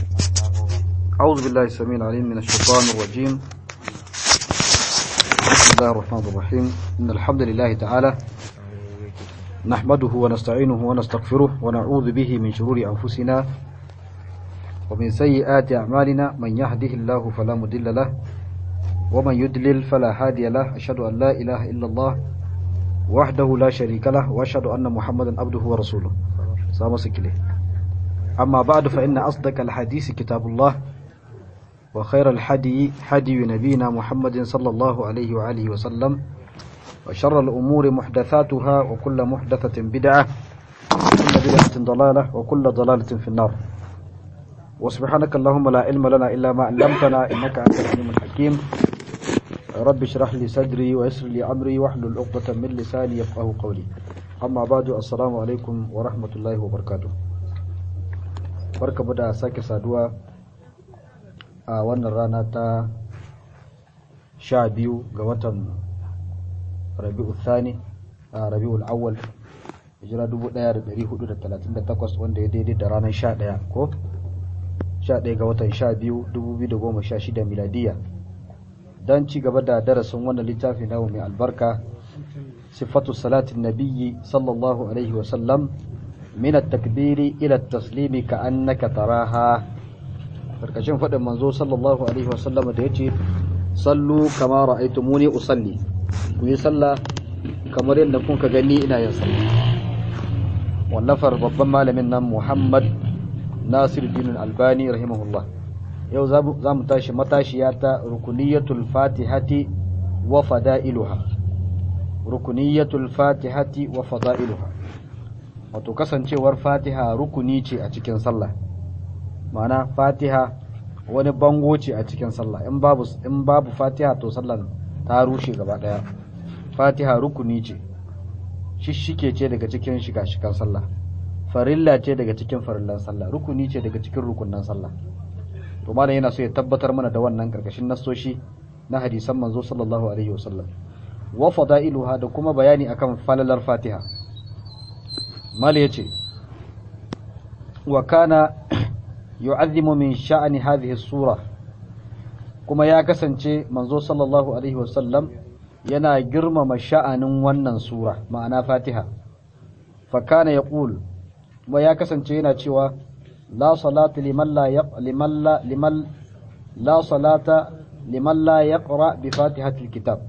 أعوذ بالله السميع العليم من الشيطان الرجيم بسم الله الرحمن الرحيم إن الحمد لله تعالى نحمده ونستعينه ونستغفره ونعوذ به من شرور أنفسنا ومن سيئات أعمالنا من يهده الله فلا مضل له ومن يدلل فلا هادي له أشهد أن لا إله إلا الله وحده لا شريك له وأشهد أن محمدا عبده ورسوله سلام سكله أما بعد فإن أصدق الحديث كتاب الله وخير الحدي حدي نبينا محمد صلى الله عليه وآله وسلم وشر الأمور محدثاتها وكل محدثة بدعة وكل بدعة ضلالة وكل ضلالة في النار وسبحانك اللهم لا علم لنا إلا ما علمتنا إنك أنت العليم الحكيم رب اشرح لي صدري ويسر لي أمري واحلل عقدة من لساني يفقه قولي أما بعد السلام عليكم ورحمة الله وبركاته barka da sake saduwa a wannan rana ta sha biyu ga watan rabi'u thani a rabi'ul awwal hijira 1438 wanda ya daidai da ranar 11 ko 11 ga watan 12 2016 miladiya don ci gaba da darasin wannan littafi na mai albarka sifatu salatin nabiyyi sallallahu alaihi wasallam min at-takbiri ila at-taslimi ka annaka taraha karkashin fadin manzo sallallahu alaihi wasallam da yace sallu kama ra'aytumuni usalli ku yi sallah kamar yadda kun ka gani ina yin sallah wallafar babban malamin nan Muhammad Nasiruddin Albani rahimahullah yau za mu tashi matashiya ta rukuniyatul fatihati wa fada'iluha rukuniyatul fatihati wa fada'iluha wato kasancewar fatiha rukuni ce a cikin sallah ma'ana fatiha wani bango ce a cikin sallah in babu in babu fatiha to sallar ta rushe gaba daya fatiha rukuni ce shishike ce daga cikin shiga-shigan sallah farilla ce daga cikin farillan sallah rukuni ce daga cikin rukunan sallah to malam yana so ya tabbatar mana da wannan karkashin nassoshi na hadisan manzo sallallahu alaihi wasallam wa fada'iluha da kuma bayani akan falalar fatiha mala yace wa kana yu'azzimu min sha'ani hadhihi sura kuma ya kasance manzo sallallahu alaihi wasallam yana girmama sha'anin wannan sura ma'ana fatiha fa kana yaqul kuma ya kasance yana cewa la salata liman la liman la liman la salata liman la yaqra bi fatihatil kitab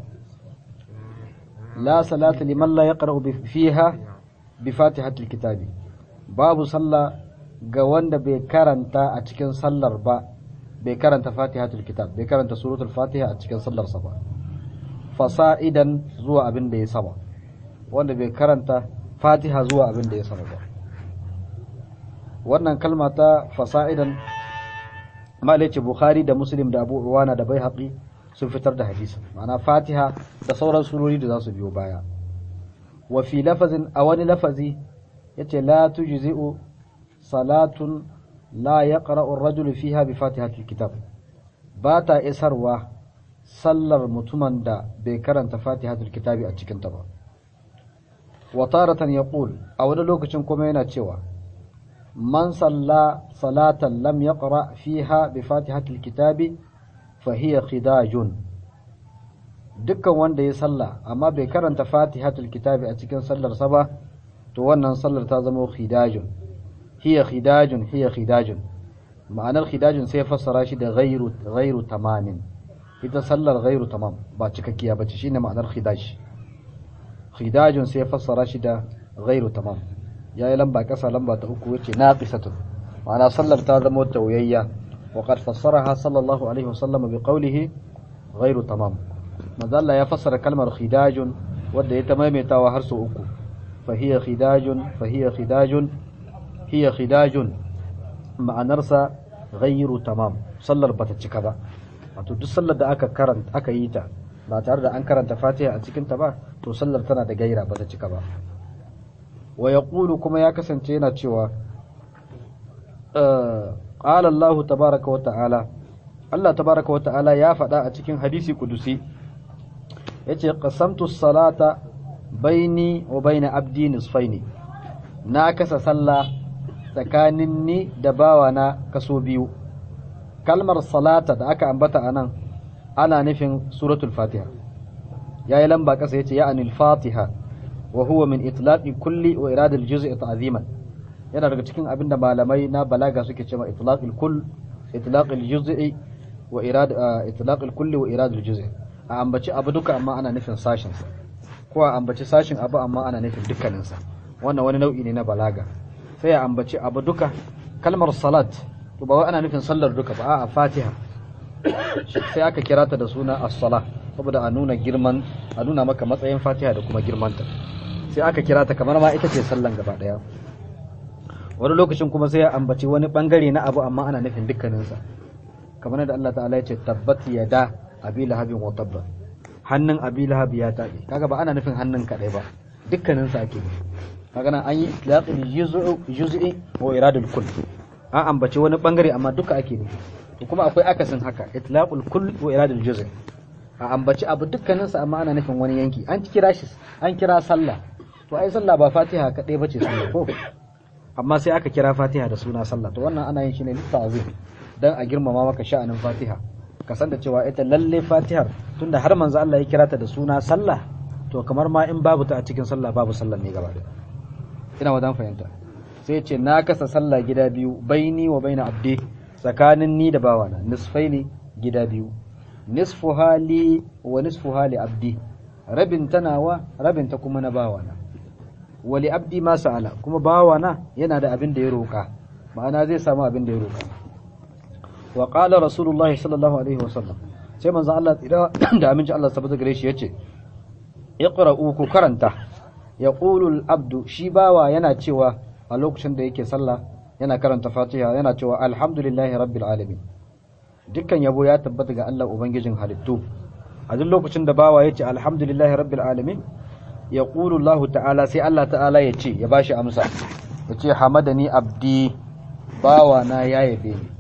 la salata liman la yaqra fiha bi fatihatil kitabi babu sallah ga wanda bai karanta a cikin sallar ba bai karanta fatihatul kitab bai karanta suratul fatiha a cikin sallarsa ba fasa'idan zuwa abin da ya sama wanda bai karanta fatiha zuwa abin da ya sama ba wannan kalma ta fasa'idan malice bukhari da muslim da abu uwana da bai haƙi sun fitar da hadisi ma'ana fatiha da sauran surori da za su biyo baya wa fi lafazin a wani lafazi yace la tujzi'u salatun la yaqra'u ar-rajulu fiha bi fatihatil kitab ba ta isarwa sallar mutumin da bai karanta fatihatul kitabi a cikin ta ba wa taratan yaqul a wani lokacin kuma yana cewa man salla salatan lam yaqra fiha bi fatihatil kitabi fa hiya khidajun dukkan wanda ya salla amma bai karanta fatihatul kitabi a cikin sallar sa ba to wannan sallar ta zama khidajun hiya khidajun hiya khidajun ma'anar khidajun sai fassara shi da ghairu ghairu tamamin ita sallar ghairu tamam ba cikakkiya bace shine ma'anar khidaj khidajun sai fassara shi da ghairu tamam yayi lamba kasa lamba ta uku yace naqisatun ma'ana sallar ta zama tawayayya wa qad fassaraha sallallahu alaihi wasallam bi qawlihi ghairu tamam manzo ya fassara kalmar khidajun wanda ya ta maimaitawa har sau uku fa hiya khidajun fa hiya khidajun hiya khidajun ma'anarsa ghayru tamam sallar bata cika ba wato duk sallar da aka karanta aka yi ta ba tare da an karanta Fatiha a cikin ta ba to sallar tana da gaira bata cika ba wa yaqulu kuma ya kasance yana cewa qala Allah tabaaraka wa ta'ala Allah tabaaraka wa ta'ala ya faɗa a cikin hadisi kudusi yace qasamtu salata baini wa baina abdi nisfaini na kasa sallah tsakanin ni da bawana kaso biyu kalmar salata da aka ambata anan ana nufin suratul fatiha yayi lamba kasa yace ya anil fatiha wa huwa min itlaqi kulli wa irad al juz'i ta'ziman yana daga cikin abinda malamai na balaga suke cewa itlaq al kull itlaq al juz'i wa irad itlaq al kulli wa irad al juz'i a ambaci abu duka amma ana nufin sashin sa ko a ambaci sashin abu amma ana nufin dukkanin sa wannan wani nau'i ne na balaga sai a ambaci abu duka kalmar salat to ba wai ana nufin sallar duka ba a fatiha sai aka kira ta da suna as-sala saboda a nuna girman a nuna maka matsayin fatiha da kuma girmanta sai aka kira ta kamar ma ita ce sallan gaba daya wani lokacin kuma sai ya ambaci wani bangare na abu amma ana nufin dukkaninsa kamar da Allah ta'ala ya ce tabbat yada abi lahabin wa tabba hannun abi lahab ya tabe kaga ba ana nufin hannun kadai ba dukkaninsa ake nufi kaga nan an yi itlaqul juz'u juz'i wa iradul kull an ambaci wani bangare amma duka ake nufi to kuma akwai akasin haka itlaqul kull wa iradul juz' a ambaci abu dukkaninsa amma ana nufin wani yanki an kira shi an kira sallah to ai sallah ba fatiha kadai bace sallah ko amma sai aka kira fatiha da suna sallah to wannan ana yin shi ne litta'zim dan a girmama maka sha'anin fatiha ka san da cewa ita lalle fatihar tunda har manzo Allah ya kira ta da suna sallah to kamar ma in babu ta a cikin sallah babu sallah ne gaba ɗaya ina wadan fahimta sai ce na kasa sallah gida biyu baini wa baina abdi tsakanin ni da bawana nisfaini gida biyu nisfu hali wa nisfu hali abdi rabin tanawa rabin ta kuma na bawana wali abdi ma sa'ala kuma bawana yana da abin da ya roka ma'ana zai samu abin da ya roka wa qala rasulullahi sallallahu alaihi wasallam sai manzo Allah tsira da aminci Allah sabbata gare shi yace iqra'u ku karanta yaqulu al-abdu shi bawa yana cewa a lokacin da yake sallah yana karanta Fatiha yana cewa alhamdulillahi rabbil alamin dukkan yabo ya tabbata ga Allah ubangijin halittu a duk lokacin da bawa yace alhamdulillahi rabbil alamin yaqulu Allah ta'ala sai Allah ta'ala ya ce ya bashi amsa yace hamadani abdi bawa na ya yabe ni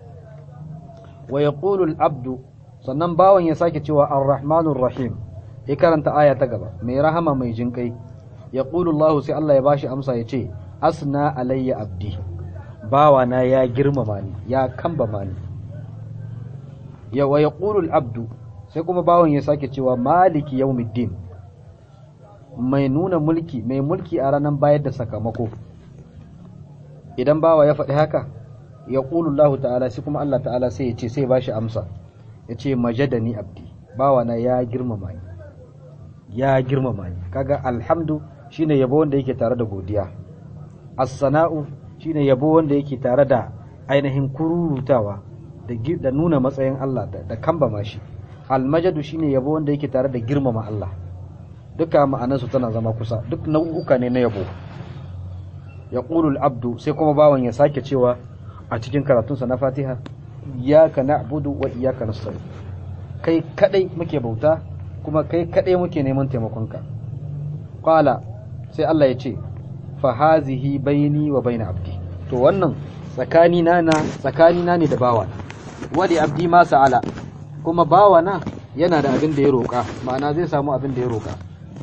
wa yaqulu al-abdu sannan bawan ya sake cewa ar-rahmanur rahim ya karanta aya ta gaba mai rahama mai jinkai yaqulu Allah sai Allah ya bashi amsa ya ce asna alayya abdi bawa na ya girmama ni ya kambama ni ya wa yaqulu al-abdu sai kuma bawan ya sake cewa maliki yawmiddin mai nuna mulki mai mulki a ranar bayar da sakamako idan bawa ya faɗi haka ya Allah ta'ala sai kuma Allah ta'ala sai ya ce sai ba shi amsa ya ce majadani abdi bawana ya girmama ni ya girmama ni kaga alhamdu shine yabo wanda yake tare da godiya as-sana'u shine yabo wanda yake tare da ainihin kururutawa da da nuna matsayin Allah da, da kambama shi al-majadu shine yabo wanda yake tare da girmama Allah duka ma'anarsu tana zama kusa duk nau'uka ne na yabo ya abdu sai kuma bawan ya sake cewa a cikin karatunsa na fatiha iyaka na'budu wa iyaka nasta'in kai kadai muke bauta kuma kai kadai muke neman taimakonka qala sai Allah ya ce fa hazihi baini wa baina abdi to wannan tsakani na na tsakani na ne da bawa wali abdi ma sa'ala kuma bawa na yana da abin da ya roka ma'ana zai samu abin da ya roka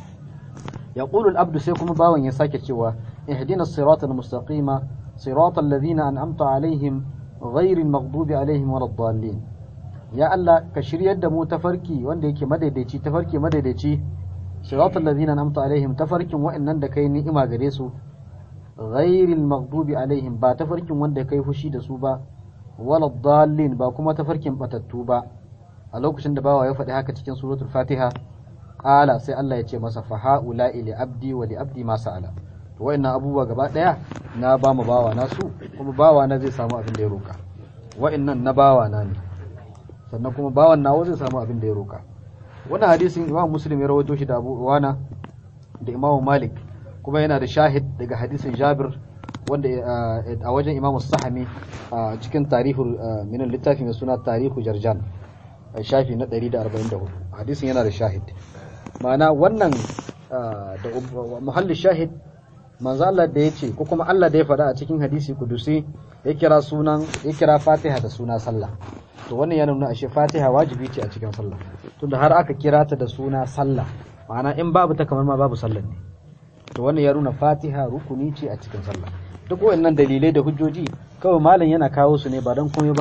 يقول الأبد سيكم باون يساك cewa اهدنا الصراط المستقيم صراط الذين أنعمت عليهم غير المغضوب عليهم ولا الضالين يا الله كشري يد مو تفركي wanda yake madaidaici tafarki madaidaici صراط الذين أنعمت عليهم tafarkin wa'annan da kai ni'ima gare su غير المغضوب عليهم ba tafarkin wanda kai fushi da su ba wala dallin ba kuma tafarkin batattu ba a lokacin da bawa ya faɗi haka cikin suratul fatiha qala sai Allah ya ce masa fa haula li abdi wa li abdi ma sa'ala to wayannan abubuwa gaba daya na ba mu bawa na su kuma bawa na zai samu abin da ya roka wayannan na bawa na ne sannan kuma bawan nawa zai samu abin da ya roka wannan hadisin Imam Muslim ya rawaito shi da Abu Uwana da Imam Malik kuma yana da shahid daga hadisin Jabir wanda a wajen Imam Sahami a cikin tarihul min littafi mai suna Tarihu Jarjan shafi na 144 hadisin yana da shahid ma'ana wannan da muhallin shahid manzo Allah da yace ko kuma Allah da ya faɗa a cikin hadisi kudusi ya kira sunan ya kira Fatiha da suna sallah to wannan yana nuna ashe Fatiha wajibi ce a cikin sallah tunda har aka kira ta da suna sallah ma'ana in babu ta kamar ma babu sallah ne to wannan ya nuna Fatiha rukuni ce a cikin sallah duk wayannan dalilai da hujjoji kawai malam yana kawo su ne ba dan komai ba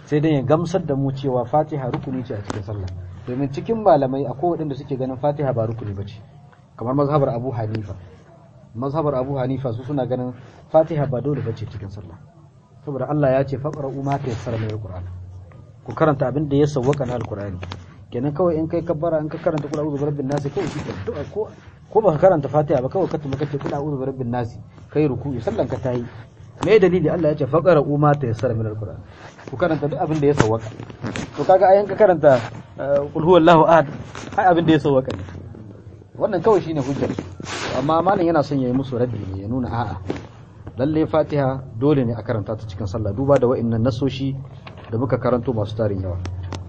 sai dai ya gamsar da mu cewa fatiha rukuni ce a cikin sallah domin cikin malamai akwai waɗanda suke ganin fatiha ba rukuni ba ce kamar mazhabar abu hanifa mazhabar abu hanifa su suna ganin fatiha ba dole ba ce cikin sallah saboda Allah ya ce faqra umma ta yassara min alquran ku karanta abin da ya sawwaka na alqurani kenan kawai in kai kabbara in ka karanta kula uzu birabbin nasi kawai shi ko ko baka karanta fatiha ba kawai ka tuma kace kula uzu birabbin nasi kai ruku'i sallan ka tayi me dalili Allah ya ce faqara umma ta yassara min alquran ku karanta duk abin da ya sawwaka to kaga ayan ka karanta qul huwallahu ahad ai abin da ya sawwaka ne wannan kawai shine hujjar amma malam yana son yayi musu raddi ne ya nuna a'a lalle fatiha dole ne a karanta ta cikin sallah duba da wa'annan nasoshi da muka karanto masu tarin yawa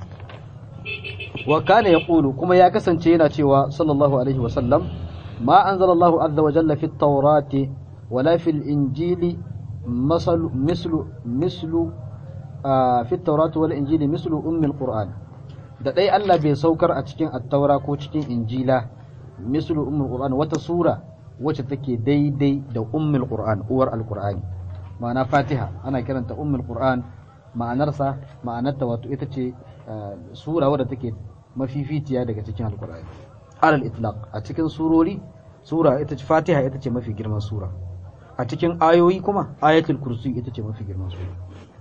wa kana yaqulu kuma ya kasance yana cewa sallallahu alaihi wa sallam ma anzalallahu azza wa jalla fi at-taurati wala fi al-injili مثل مثل مثل في التوراة والإنجيل مثل أم القرآن da dai Allah bai saukar a cikin attaura ko cikin injila mislu ummul qur'an wata sura wacce take daidai da ummul qur'an uwar alqur'ani ma'ana fatiha ana kiranta ummul qur'an ma'anarsa ma'anarta wato ita ce sura wadda take mafificiya daga cikin alqur'ani alal itlaq a cikin surori sura ita ce fatiha ita ce mafi girman sura a cikin ayoyi kuma ayatul kursi ita ce mafi girman sura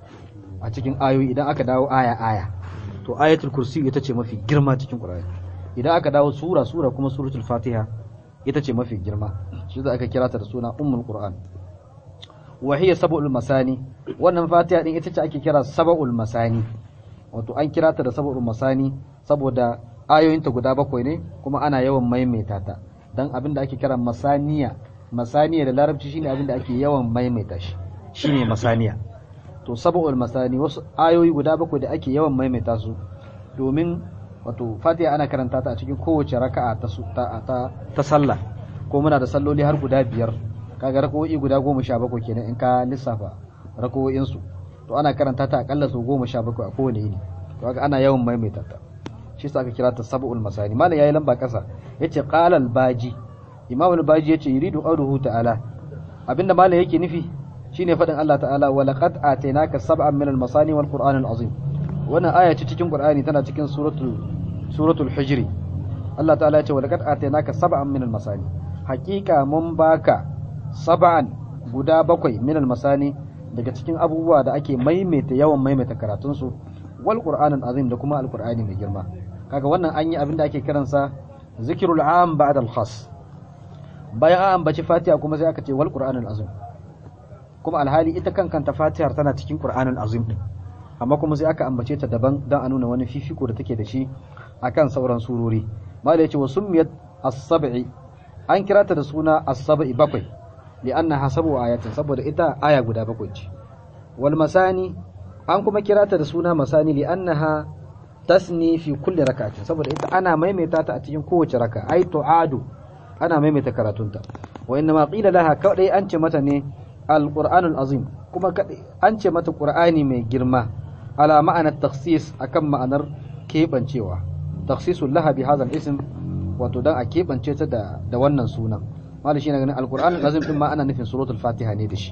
a cikin ayoyi idan aka dawo aya aya to ayatul kursi ita ce mafi girma cikin qur'ani idan aka dawo sura sura kuma suratul fatiha ita ce mafi girma shi za aka kira ta da suna ummul qur'an wa hiya sab'ul masani wannan fatiha din ita ce ake kira sab'ul masani wato an kira ta da sab'ul masani saboda ayoyinta guda bakwai ne kuma ana yawan maimaita ta dan abin da ake kira masaniya masaniya da larabci shine abin da ake yawan maimaita shi shine masaniya to sab'ul masani wasu ayoyi guda bakwai da ake yawan maimaita su domin wato fatiha ana karanta ta a cikin kowace raka'a ta ta ta sallah ko muna da salloli har guda biyar kaga raka'o'i guda goma sha bakwai kenan in ka lissafa raka'o'in su to ana karanta ta akalla su goma sha bakwai a kowane yini to kaga ana yawan maimaita ta shi yasa aka kira ta sab'ul masani malam yayi lamba kasa yace qala al-baji imam al-baji yace yuridu qawluhu ta'ala abinda malam yake nufi shine fadin Allah ta'ala wa laqad atainaka sab'an min al-masani wal qur'an al-azim wannan aya ce cikin qur'ani tana cikin suratul suratul hijri Allah ta'ala yace wa laqad atainaka sab'an min al-masani haqiqa mun baka sab'an guda bakwai min al-masani daga cikin abubuwa da ake maimaita yawan maimaita karatun su wal qur'an al-azim da kuma al-qur'ani mai girma kaga wannan an yi abin da ake kiransa zikrul am ba'da al-khas bayan an ambaci fatiha kuma sai aka ce wal qur'anul azim kuma alhali ita kankanta fatihar tana cikin qur'anul azim din amma kuma sai aka ambace ta daban dan a nuna wani fifiko da take da shi akan sauran surori mala yace wa summiyat as-sab'i an kira ta da suna as-sab'i bakwai li'annaha sab'u ayatin saboda ita aya guda bakwai ce wal masani an kuma kira ta da suna masani li'annaha tasni fi kulli rak'atin saboda ita ana maimaita ta a cikin kowace raka ai tu'adu ana maimaita karatunta wa inna ma qila laha kadai an ce mata ne alqur'anul azim kuma kadai an ce mata qur'ani mai girma ala ma'anar takhsis akan ma'anar kebancewa takhsisul laha bi hadha ism wato dan a kebance ta da da wannan sunan malai shi ne ganin alqur'anul azim din ma ana nufin suratul fatiha ne da shi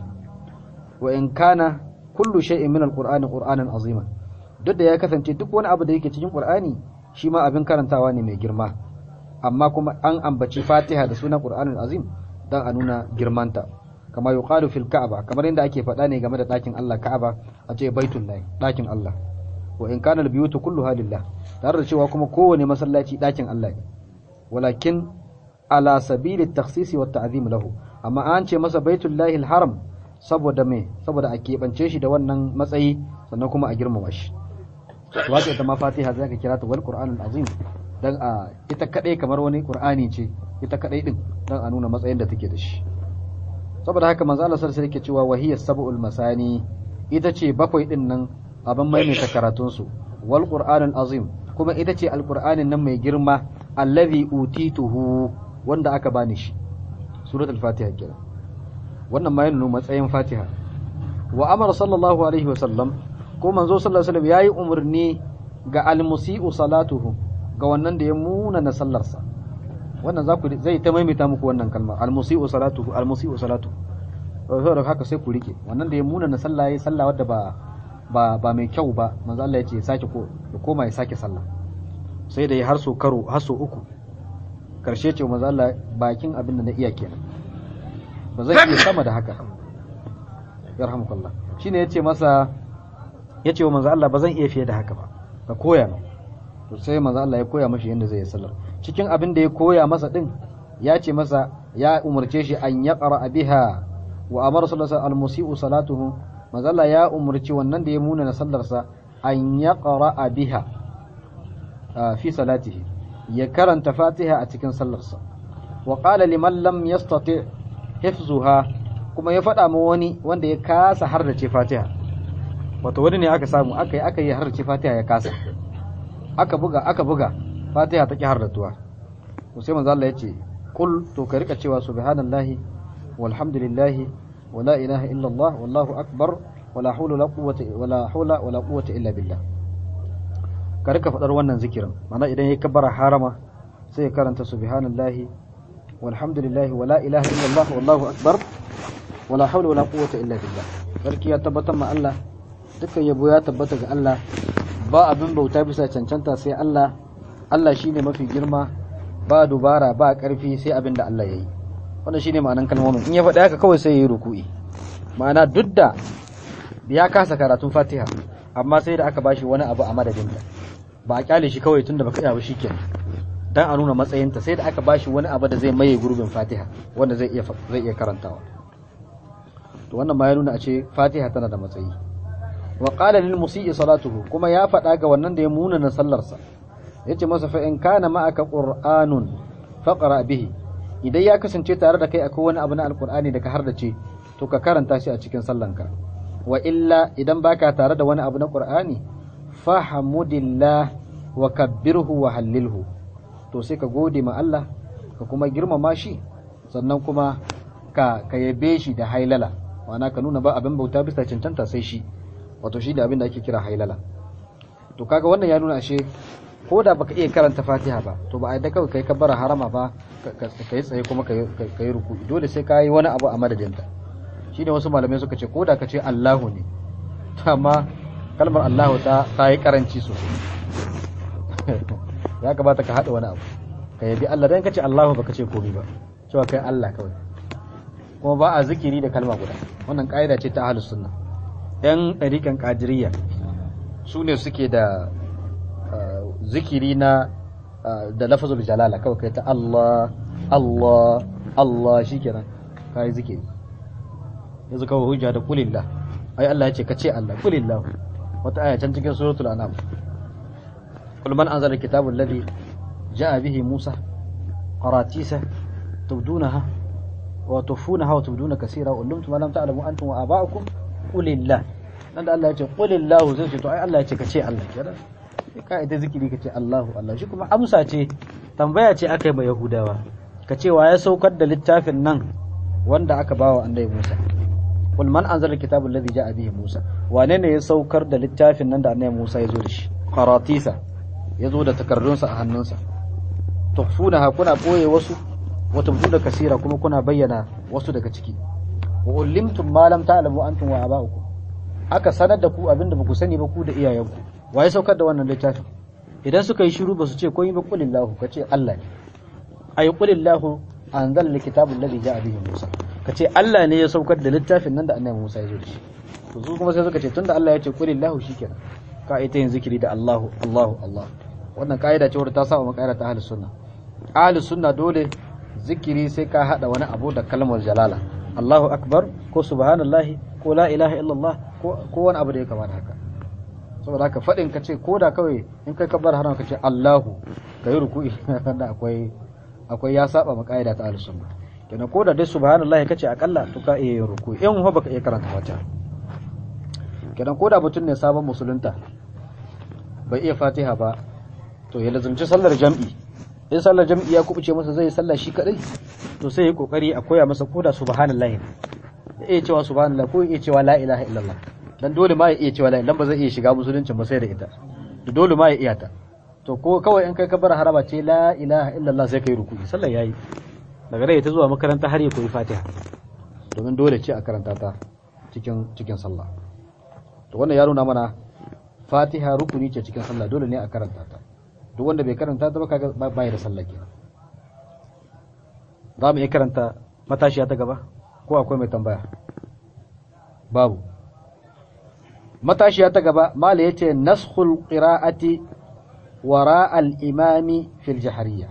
wa in kana kullu shay'in min alqur'ani qur'anan azima duk da ya kasance duk wani abu da yake cikin qur'ani shi ma abin karantawa ne mai girma amma kuma an ambaci fatiha da sunan qur'anul azim dan a nuna girmanta kama yuqalu fil ka'aba kamar yadda ake faɗa ne game da ɗakin Allah ka'aba a ce baitul lahi ɗakin Allah wa in kana al-biyutu kulluha lillah tare da cewa kuma kowane masallaci ɗakin Allah ne walakin ala sabili takhsisi wa ta'zim lahu amma an ce masa baitul lahi haram saboda me saboda a keɓance shi da wannan matsayi sannan kuma a girmama shi wato ita ma fatiha zai ka kira ta wal qur'anul azim dan a ita kadai kamar wani qur'ani ce ita kadai din dan a nuna matsayin da take da shi saboda haka manzo Allah sallallahu alaihi wasallam yake cewa wahiyas sab'ul masani ita ce bakwai din nan abin maimaita karatun su wal qur'anul azim kuma ita ce alqur'anin nan mai girma allazi utituhu wanda aka bani shi suratul fatiha kenan wannan ma yana matsayin fatiha wa amara sallallahu alaihi wasallam ko manzo sallallahu alaihi wasallam yayi umarni ga almusi'u salatuhu ga wannan da ya muna na sallarsa wannan za ku zai ta maimaita muku wannan kalma almusi'u salatuhu almusi'u salatuhu saboda haka sai ku rike wannan da ya muna na sallah yayi sallah wadda ba ba ba mai kyau ba manzo Allah ya ce sake ko ya koma ya sake sallah sai da ya har so karo har so uku karshe ce manzo Allah bakin abin da na iya kenan ba zai iya sama da haka yarhamukallah shine yace masa yace wa manzo Allah ba zan iya fiye da haka ba ka koya min to sai manzo Allah ya koya mashi yadda zai yi sallar cikin abin da ya koya masa din ya ce masa ya umarce shi an yaqra biha wa amara sallallahu alaihi al-musii'u salatuhu manzo Allah ya umarci wannan da ya muna na sallarsa an yaqra biha fi salatihi ya karanta fatiha a cikin sallarsa wa qala liman lam yastati hifzuha kuma ya faɗa ma wani wanda ya kasa har da ce fatiha wato wani ne aka samu aka yi aka yi har da ce fatiha ya kasa aka buga aka buga fatiha ta ki har da tuwa to sai manzo Allah ya ce kul to ka rika cewa subhanallahi walhamdulillahi wala ilaha illallah wallahu akbar wala hawla wala quwwata wala hawla wala quwwata illa billah ka rika fadar wannan zikirin mana idan yayi kabbara harama sai ya karanta subhanallahi walhamdulillahi wala ilaha illallah wallahu akbar wala hawla wala quwwata illa billah sarki ya tabbatar ma Allah dukkan yabo ya tabbata ga Allah ba abin bauta bisa cancanta sai Allah Allah shine mafi girma ba dubara ba karfi sai abin da Allah yayi wannan shine ma'anan kalmomin in ya faɗi haka kawai sai yayi ruku'i ma'ana duk da ya kasa karatun Fatiha amma sai da aka bashi wani abu a madadinta ba a kyale shi kawai tunda baka iya ba shikenan dan a nuna matsayinta sai da aka bashi wani abu da zai maye gurbin Fatiha wanda zai iya zai iya karantawa to wannan ma ya nuna a ce Fatiha tana da matsayi wa qala lil musii salatuhu kuma ya faɗa ga wannan da ya muna na sallarsa yace masa fa in kana ma'aka qur'anun faqra bihi idan ya kasance tare da kai akwai wani abu na alqur'ani da ka hardace to ka karanta shi a cikin sallanka wa illa idan baka tare da wani abu na qur'ani fahamudillah wa kabbirhu wa hallilhu to sai ka gode ma Allah ka kuma girmama shi sannan kuma ka ka yabe shi da hailala ma'ana ka nuna ba abin bauta bisa cancanta sai shi wato shi da abin da ake kira hailala to kaga wannan ya nuna ashe ko da baka iya karanta fatiha ba to ba a yadda kawai kai kabbara harama ba ka yi tsaye kuma ka yi ruku dole sai ka yi wani abu a madadinta shi ne wasu malamai suka ce ko da ka ce allahu ne amma kalmar allahu ta ta yi karanci sosai ya kamata ka haɗa wani abu ka yabi allah dan ka ce allahu baka ce komai ba cewa kai allah kawai kuma ba a zikiri da kalma guda wannan ƙa'ida ce ta ahlus sunna yan ɗariƙan ƙadiriyya su ne suke da zikiri na da lafazul jalala kawai kai ta Allah Allah Allah shikenan kai zikiri yanzu kawai hujja da kulillah ai Allah ya ce ka ce Allah kulillah wata aya can cikin suratul anam kul man anzala alkitaba alladhi jaa bihi Musa qaratisa tubdunaha wa tufunaha wa tubduna kaseera wa ulumtum ma lam ta'lamu antum wa aba'ukum qulillah nan da Allah ya ce qulillahu zai ce to ai Allah ya ce ka ce Allah kenan ka ita zikiri ka ce Allahu Allah shi kuma amsa ce tambaya ce aka yi ma Yahudawa ka ce wa ya saukar da littafin nan wanda aka bawa annabi Musa kul man anzala alkitaba alladhi ja'a bihi Musa wane ne ya saukar da littafin nan da annabi Musa ya zo da shi qaratisa ya zo da takardunsa a hannunsa tukhfunaha kuna boye wasu wa tubduna kasira kuma kuna bayyana wasu daga ciki wa ulimtum ma lam ta'lamu antum wa aba'ukum aka sanar da ku abinda baku sani ba ku da iyayenku waye saukar da wannan littafin idan suka yi shiru ba su ce komai ba qulillahu kace Allah ne ay qulillahu anzal alkitaba alladhi ja'a bihi Musa kace Allah ne ya saukar da littafin nan da annabi Musa ya zo da shi to su kuma sai suka ce tunda Allah ya ce qulillahu shikenan ka ita yin zikiri da Allahu Allahu Allah wannan kaida ce wadda ta saba makaida ta ahlus sunna ahlus sunna dole zikiri sai ka hada wani abu da kalmar jalala Allahu akbar ko subhanallahi ko la ilaha illallah ko wani abu da ya kamata haka saboda haka faɗin ka ce ko da kawai in kai kabbar haram ka ce Allahu ka yi ruku'i da akwai akwai ya saba ma kaida ta ahlus sunna kenan ko da dai subhanallahi kace akalla to ka iya yin ruku'i in ho baka iya karanta fatiha kenan ko da mutum ne sabon musulunta bai iya fatiha ba to ya lazumci sallar jam'i in sallar jam'i ya kubuce masa zai sallah shi kadai to sai ya kokari a koya masa koda subhanallahi ya iya cewa subhanallah ko ya iya cewa la ilaha illallah dan dole ma ya iya cewa la ilaha ba zai iya shiga musulunci ba sai da ita to dole ma ya iya ta to ko kawai in kai kabar haraba ce la ilaha illallah sai kai ruku'i sallar yayi daga rai ta zuwa makaranta har ya koyi fatiha domin dole ce a karanta ta cikin cikin sallah to wannan ya nuna mana fatiha rukuni ce cikin sallah dole ne a karanta ta duk wanda bai karanta ta ba kaga bai da sallah kenan za mu iya karanta matashiya ta gaba ko akwai mai tambaya babu matashiya ta gaba mala yace naskhul qira'ati wara al-imami fil jahariyya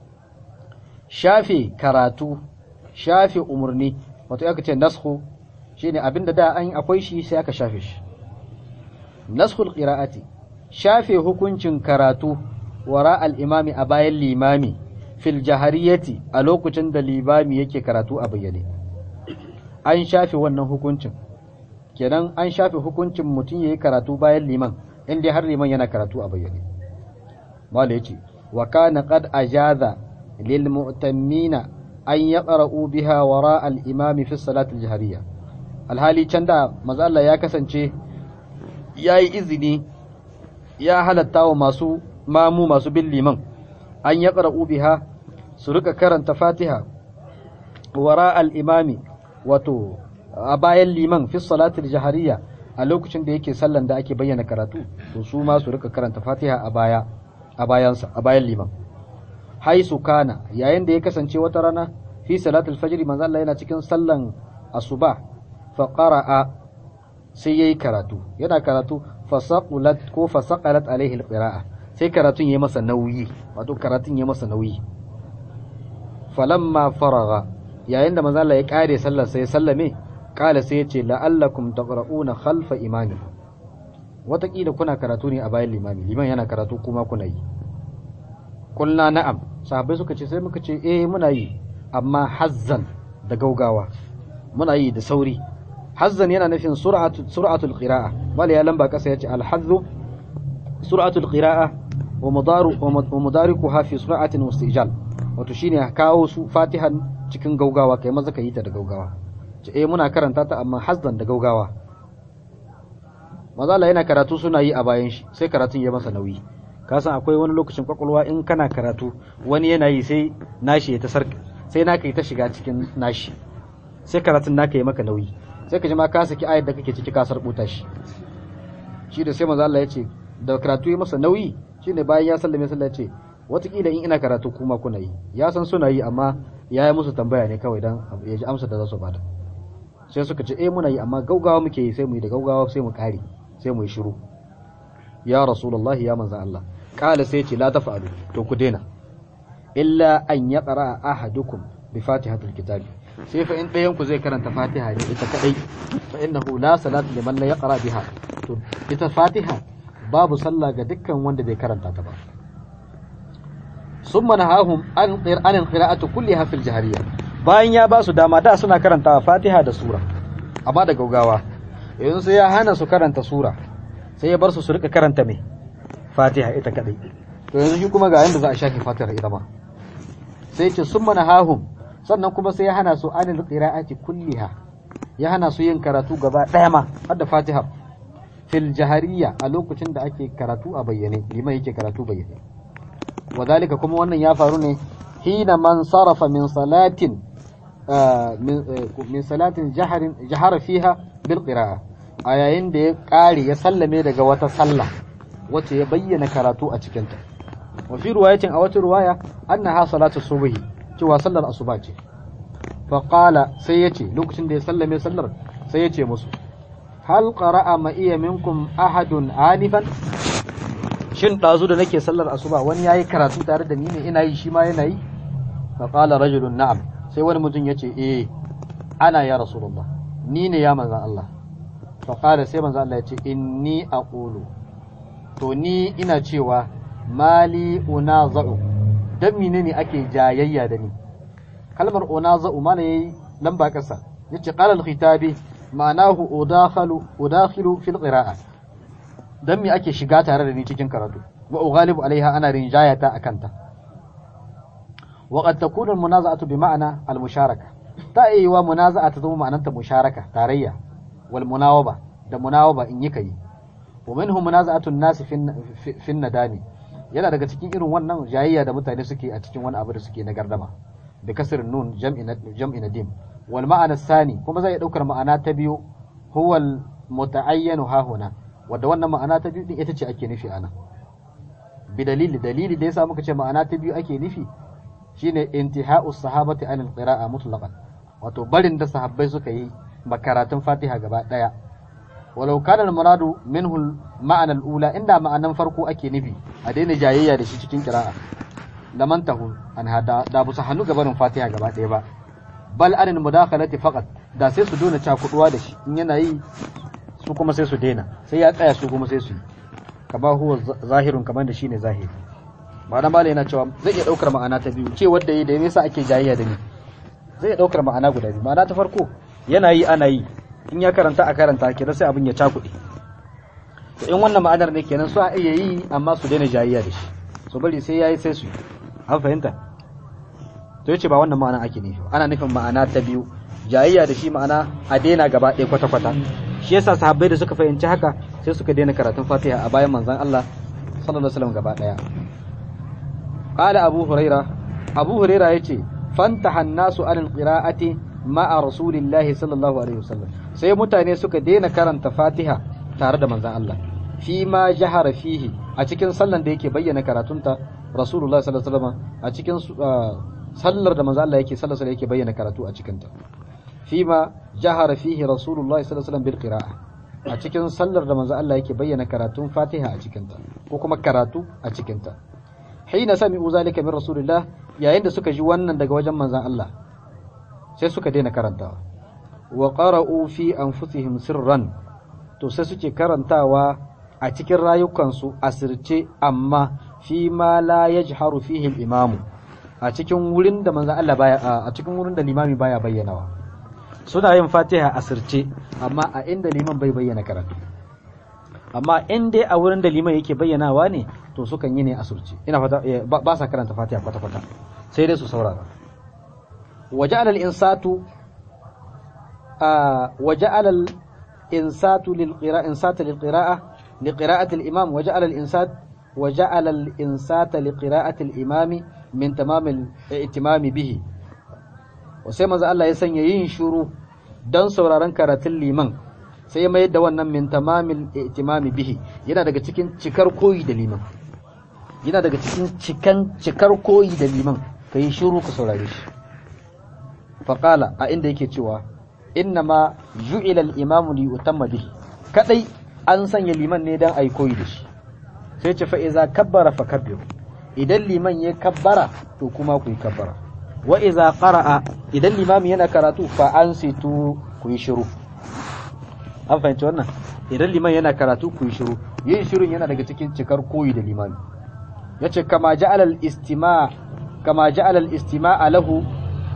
shafe karatu shafe umurni wato aka ce naskhu shine abinda da an akwai shi sai aka shafe shi naskhul qira'ati shafe hukuncin karatu wara al-imami a bayan limami fil jahariyati a lokacin da limami yake karatu a bayyane an shafe wannan hukuncin kenan an shafe hukuncin mutum yayi karatu bayan liman inda har liman yana karatu a bayyane mala yace wa kana qad ajaza lil mu'tammina an yaqra'u biha wara al imami fi salati al jahariyya alhali can da manzo Allah ya kasance yayi izini ya halatta wa masu mamu masu bin liman an yaqra'u biha su rika karanta fatiha wara al imami wato a bayan liman fi salatul jahariya a lokacin da yake sallan da ake bayyana karatu to su ma su rika karanta fatiha a baya a bayansa a bayan liman haisu kana yayin da ya kasance wata rana fi salatul fajr manzo Allah yana cikin sallan asuba fa qara'a sai yayi karatu yana karatu fasaqulat ko fasaqalat alaihi alqira'a sai karatun yayi masa nauyi wato karatun yayi masa nauyi falamma faraga yayin da manzo Allah ya kare sallar sai sallame kala sai ya ce la'allakum taqra'una khalfa imami watakila kuna karatu ne a bayan limami liman yana karatu kuma kuna yi kulna na'am sahabbai suka ce sai muka ce eh muna yi amma hazzan da gaugawa muna yi da sauri hazzan yana nufin sur'atu sur'atul qira'a bal ya lamba kasa yace al hazzu sur'atul qira'a wa mudaru wa mudarikuha fi sur'atin wastijal wato shine kawo su fatihan cikin gaugawa kai maza ka yi ta da gaugawa ce eh muna karanta ta amma hazzan da gaugawa mazala yana karatu suna yi a bayan shi sai karatun ya masa nauyi ka san akwai wani lokacin kwakwalwa in kana karatu wani yana yi sai nashi ya ta sarka sai naka yi ta shiga cikin nashi sai karatun naka yi maka nauyi sai ka ji ma ka saki ayar da kake ciki ka sarbuta shi shi da sai manzo Allah ya ce da karatu ya masa nauyi shine bayan ya sallame sallah ya ce watakila in ina karatu kuma kuna yi ya san suna yi amma ya yi musu tambaya ne kawai dan ya ji amsa da za su bada sai suka ce eh muna yi amma gaugawa muke yi sai mu yi da gaugawa sai mu kare sai mu yi shiru ya rasulullahi ya manzan Allah kala sai ce la tafa'alu to ku daina illa an yaqra ahadukum bi fatihatil kitabi sai fa in ɗayan ku zai karanta fatiha ne ita kadai fa innahu la salata liman la yaqra biha to ita fatiha babu sallah ga dukkan wanda bai karanta ta ba summa nahahum an qira'anin qira'atu kulliha fil jahriyya bayan ya ba su dama da suna karantawa fatiha da sura amma da gaugawa yanzu sai ya hana su karanta sura sai ya bar su su rika karanta mai fatiha ita kadai to yanzu shi kuma ga yanda za a shafe fatiha ita ma sai ce summa nahahum sannan kuma sai ya hana su anil qira'ati kulliha ya hana su yin karatu gaba daya ma har da fatiha fil jahariyya a lokacin da ake karatu a bayyane liman yake karatu bayyane wadalika kuma wannan ya faru ne hina man sarafa min salatin min salatin jaharin jahara fiha bil qira'a a yayin da ya kare ya sallame daga wata sallah wacce ya bayyana karatu a cikin ta wa fi riwayatin a wata riwaya annaha salatu subhi cewa sallar asuba ce fa qala sai yace lokacin da ya sallame sallar sai yace musu hal qara'a ma iya minkum ahadun anifan shin ɗazu da nake sallar asuba wani yayi karatu tare da ni ne ina yi shi ma yana yi fa qala rajulun na'am sai wani mutum yace eh ana ya rasulullah ni ne ya manzan Allah fa qala sai manzan Allah yace inni aqulu to ni ina cewa mali unaza'u dan menene ake jayayya da ni kalmar unaza'u mana yayi lamba kasa yace qala al-khitabi ma'anahu udakhalu udakhilu fil qira'ah dan me ake shiga tare da ni cikin karatu wa ughalibu alaiha ana rinjayata akanta wa qad takunu al munaza'atu bi ma'ana al musharaka ta yi wa munaza'a ta zama ma'ananta musharaka tarayya wal munawaba da munawaba in yi kai wa minhu munaza'atu an-nas fi nadani yana daga cikin irin wannan jayayya da mutane suke a cikin wani abu da suke na gardama bi kasr nun jam'i jam'i nadim wal ma'ana sani kuma zai daukar ma'ana ta biyu huwa muta'ayyanu hahuna wadda wannan ma'ana ta biyu din ita ce ake nufi ana bi dalili dalili da yasa muka ce ma'ana ta biyu ake nufi shine intiha'u sahabati anil qira'a mutlaqan wato barin da sahabbai suka yi makaratun Fatiha gaba daya walau kana al-muradu minhu ma'ana al-ula inda ma'anan farko ake nufi a daina jayayya da shi cikin qira'a laman tahu an hada da bu hannu gabanin Fatiha gaba daya ba bal anil mudakhalati faqat da sai su dona cakuduwa da shi in yana yi su kuma sai su daina sai ya tsaya su kuma sai su yi kama huwa zahirun kamar da shine zahiri ma'ana mala yana cewa zai iya daukar ma'ana ta biyu ce wanda yi da me yasa ake jayayya da ni zai iya daukar ma'ana guda biyu ma'ana ta farko yana yi ana yi in ya karanta a karanta kenan sai abin ya cakuɗe to in wannan ma'anar ne kenan su a iya yi amma su daina jayayya da shi so bari sai yayi sai su yi an fahimta to yace ba wannan ma'ana ake nufi ana nufin ma'ana ta biyu jayayya da shi ma'ana a daina gaba ɗaya kwata-kwata shi yasa sahabbai da suka fahimci haka sai suka daina karatun Fatiha a bayan manzon Allah sallallahu alaihi wasallam gaba ɗaya qala abu huraira abu huraira yace fantaha an-nasu anil qira'ati ma'a rasulillahi sallallahu alaihi wasallam sai mutane suka daina karanta Fatiha tare da manzon Allah fi ma jahara fihi a cikin sallan da yake bayyana karatunta rasulullahi sallallahu alaihi wasallam a cikin sallar da manzo Allah yake sallar yake bayyana karatu a cikin ta fima jahara fihi rasulullah sallallahu alaihi wasallam bil qira'a a cikin sallar da manzo Allah yake bayyana karatun Fatiha a cikin ta ko kuma karatu a cikin ta hina sami'u zalika min rasulillah yayin da suka ji wannan daga wajen manzon Allah sai suka daina karantawa wa qara'u fi anfusihim sirran to sai suke karantawa a cikin rayukansu asirce amma fi ma la yajharu fihi al-imamu a cikin wurin da manzon Allah baya a cikin wurin da limami baya bayyanawa suna yin Fatiha a sirce amma a inda liman bai bayyana karatu amma in dai a wurin da liman yake bayyanawa ne to sukan yi ne a surce ina fata ba sa karanta Fatiha kwata kwata sai dai su saurara waja'ala al-insatu waja'ala al-insatu lil qira'a insata lil qira'a li qira'ati al-imam waja'ala al-insat وجعل الإنسات لقراءة الإمام من تمام الاهتمام به وسي manzo Allah ya sanya yin shuru dan sauraron karatun liman sai ya mayar da wannan min tamamil ihtimami bihi yana daga cikin cikar koyi da liman yana daga cikin cikan cikar koyi da liman kai shuru ka saurare shi faqala a inda yake cewa innama ju'ila al-imamu li yutamma bihi kadai an sanya liman ne dan ai koyi da shi sai ce fa iza kabbara fa kabbiru idan liman ya kabbara to kuma ku yi kabbara wa iza qara'a idan limami yana karatu fa ansitu ku yi shiru an fahimci wannan idan liman yana karatu ku yi shiru yin shirun yana daga cikin cikar koyi da limami yace kama ja'ala al-istima' kama ja'ala al-istima'a lahu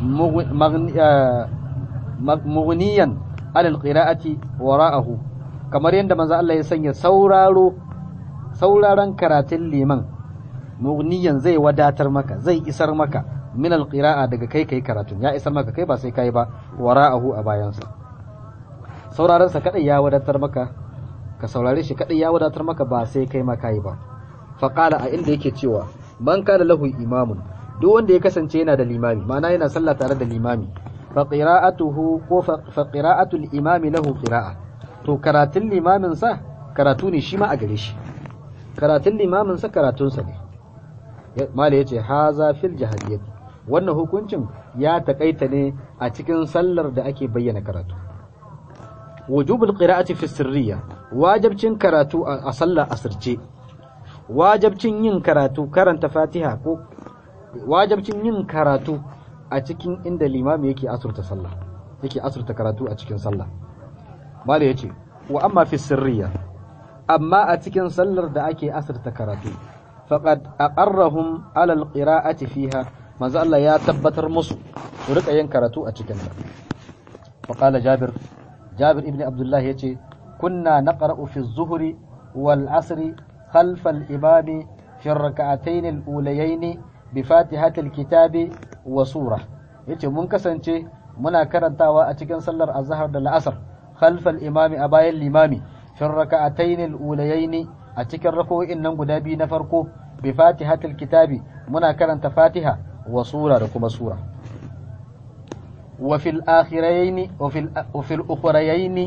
mughniyan ala al-qira'ati wara'ahu kamar yadda manzo Allah ya sanya sauraro sauraron karatun liman mugniyan zai wadatar maka zai isar maka min alqira'a daga kai kai karatun ya isar maka kai ba sai kai ba wara'ahu a bayansa sauraron sa kadai ya wadatar maka ka saurare shi kadai ya wadatar maka ba sai kai ma kai ba fa qala a inda yake cewa man kana lahu imamun duk wanda ya kasance yana da limami ma'ana yana sallah tare da limami fa qira'atuhu ko fa qira'atul imami lahu qira'a to karatun limamin sa karatu ne shi ma a gare shi karatun limamin sa karatunsa ne mala ya ce haza fil jahiliyyah wannan hukuncin ya takaita ne a cikin sallar da ake bayyana karatu wujubul qira'ati fi sirriya wajibcin karatu a sallar asirce wajibcin yin karatu karanta fatiha ko wajibcin yin karatu a cikin inda limami yake asurta sallah yake asurta karatu a cikin sallah mala ya ce wa amma fi sirriya amma a cikin sallar da ake asirta karatu faqad aqarrahum ala alqira'ati fiha manzo Allah ya tabbatar musu su rika yin karatu a cikin ta faqala jabir jabir ibn abdullah yace kunna naqra'u fi az-zuhri wal 'asri khalf al-imami fi ar-rak'atayn al-ulayayn bi fatihati al-kitabi wa surah yace mun kasance muna karantawa a cikin sallar azhar da la'asar khalf al-imami a bayan limami fi raka'atayn al-ulayayn a cikin rako'in nan guda biyu na farko bi fatihatil kitabi muna karanta fatiha wa sura da kuma sura wa fil akhirayn wa fil wa fil ukhrayayn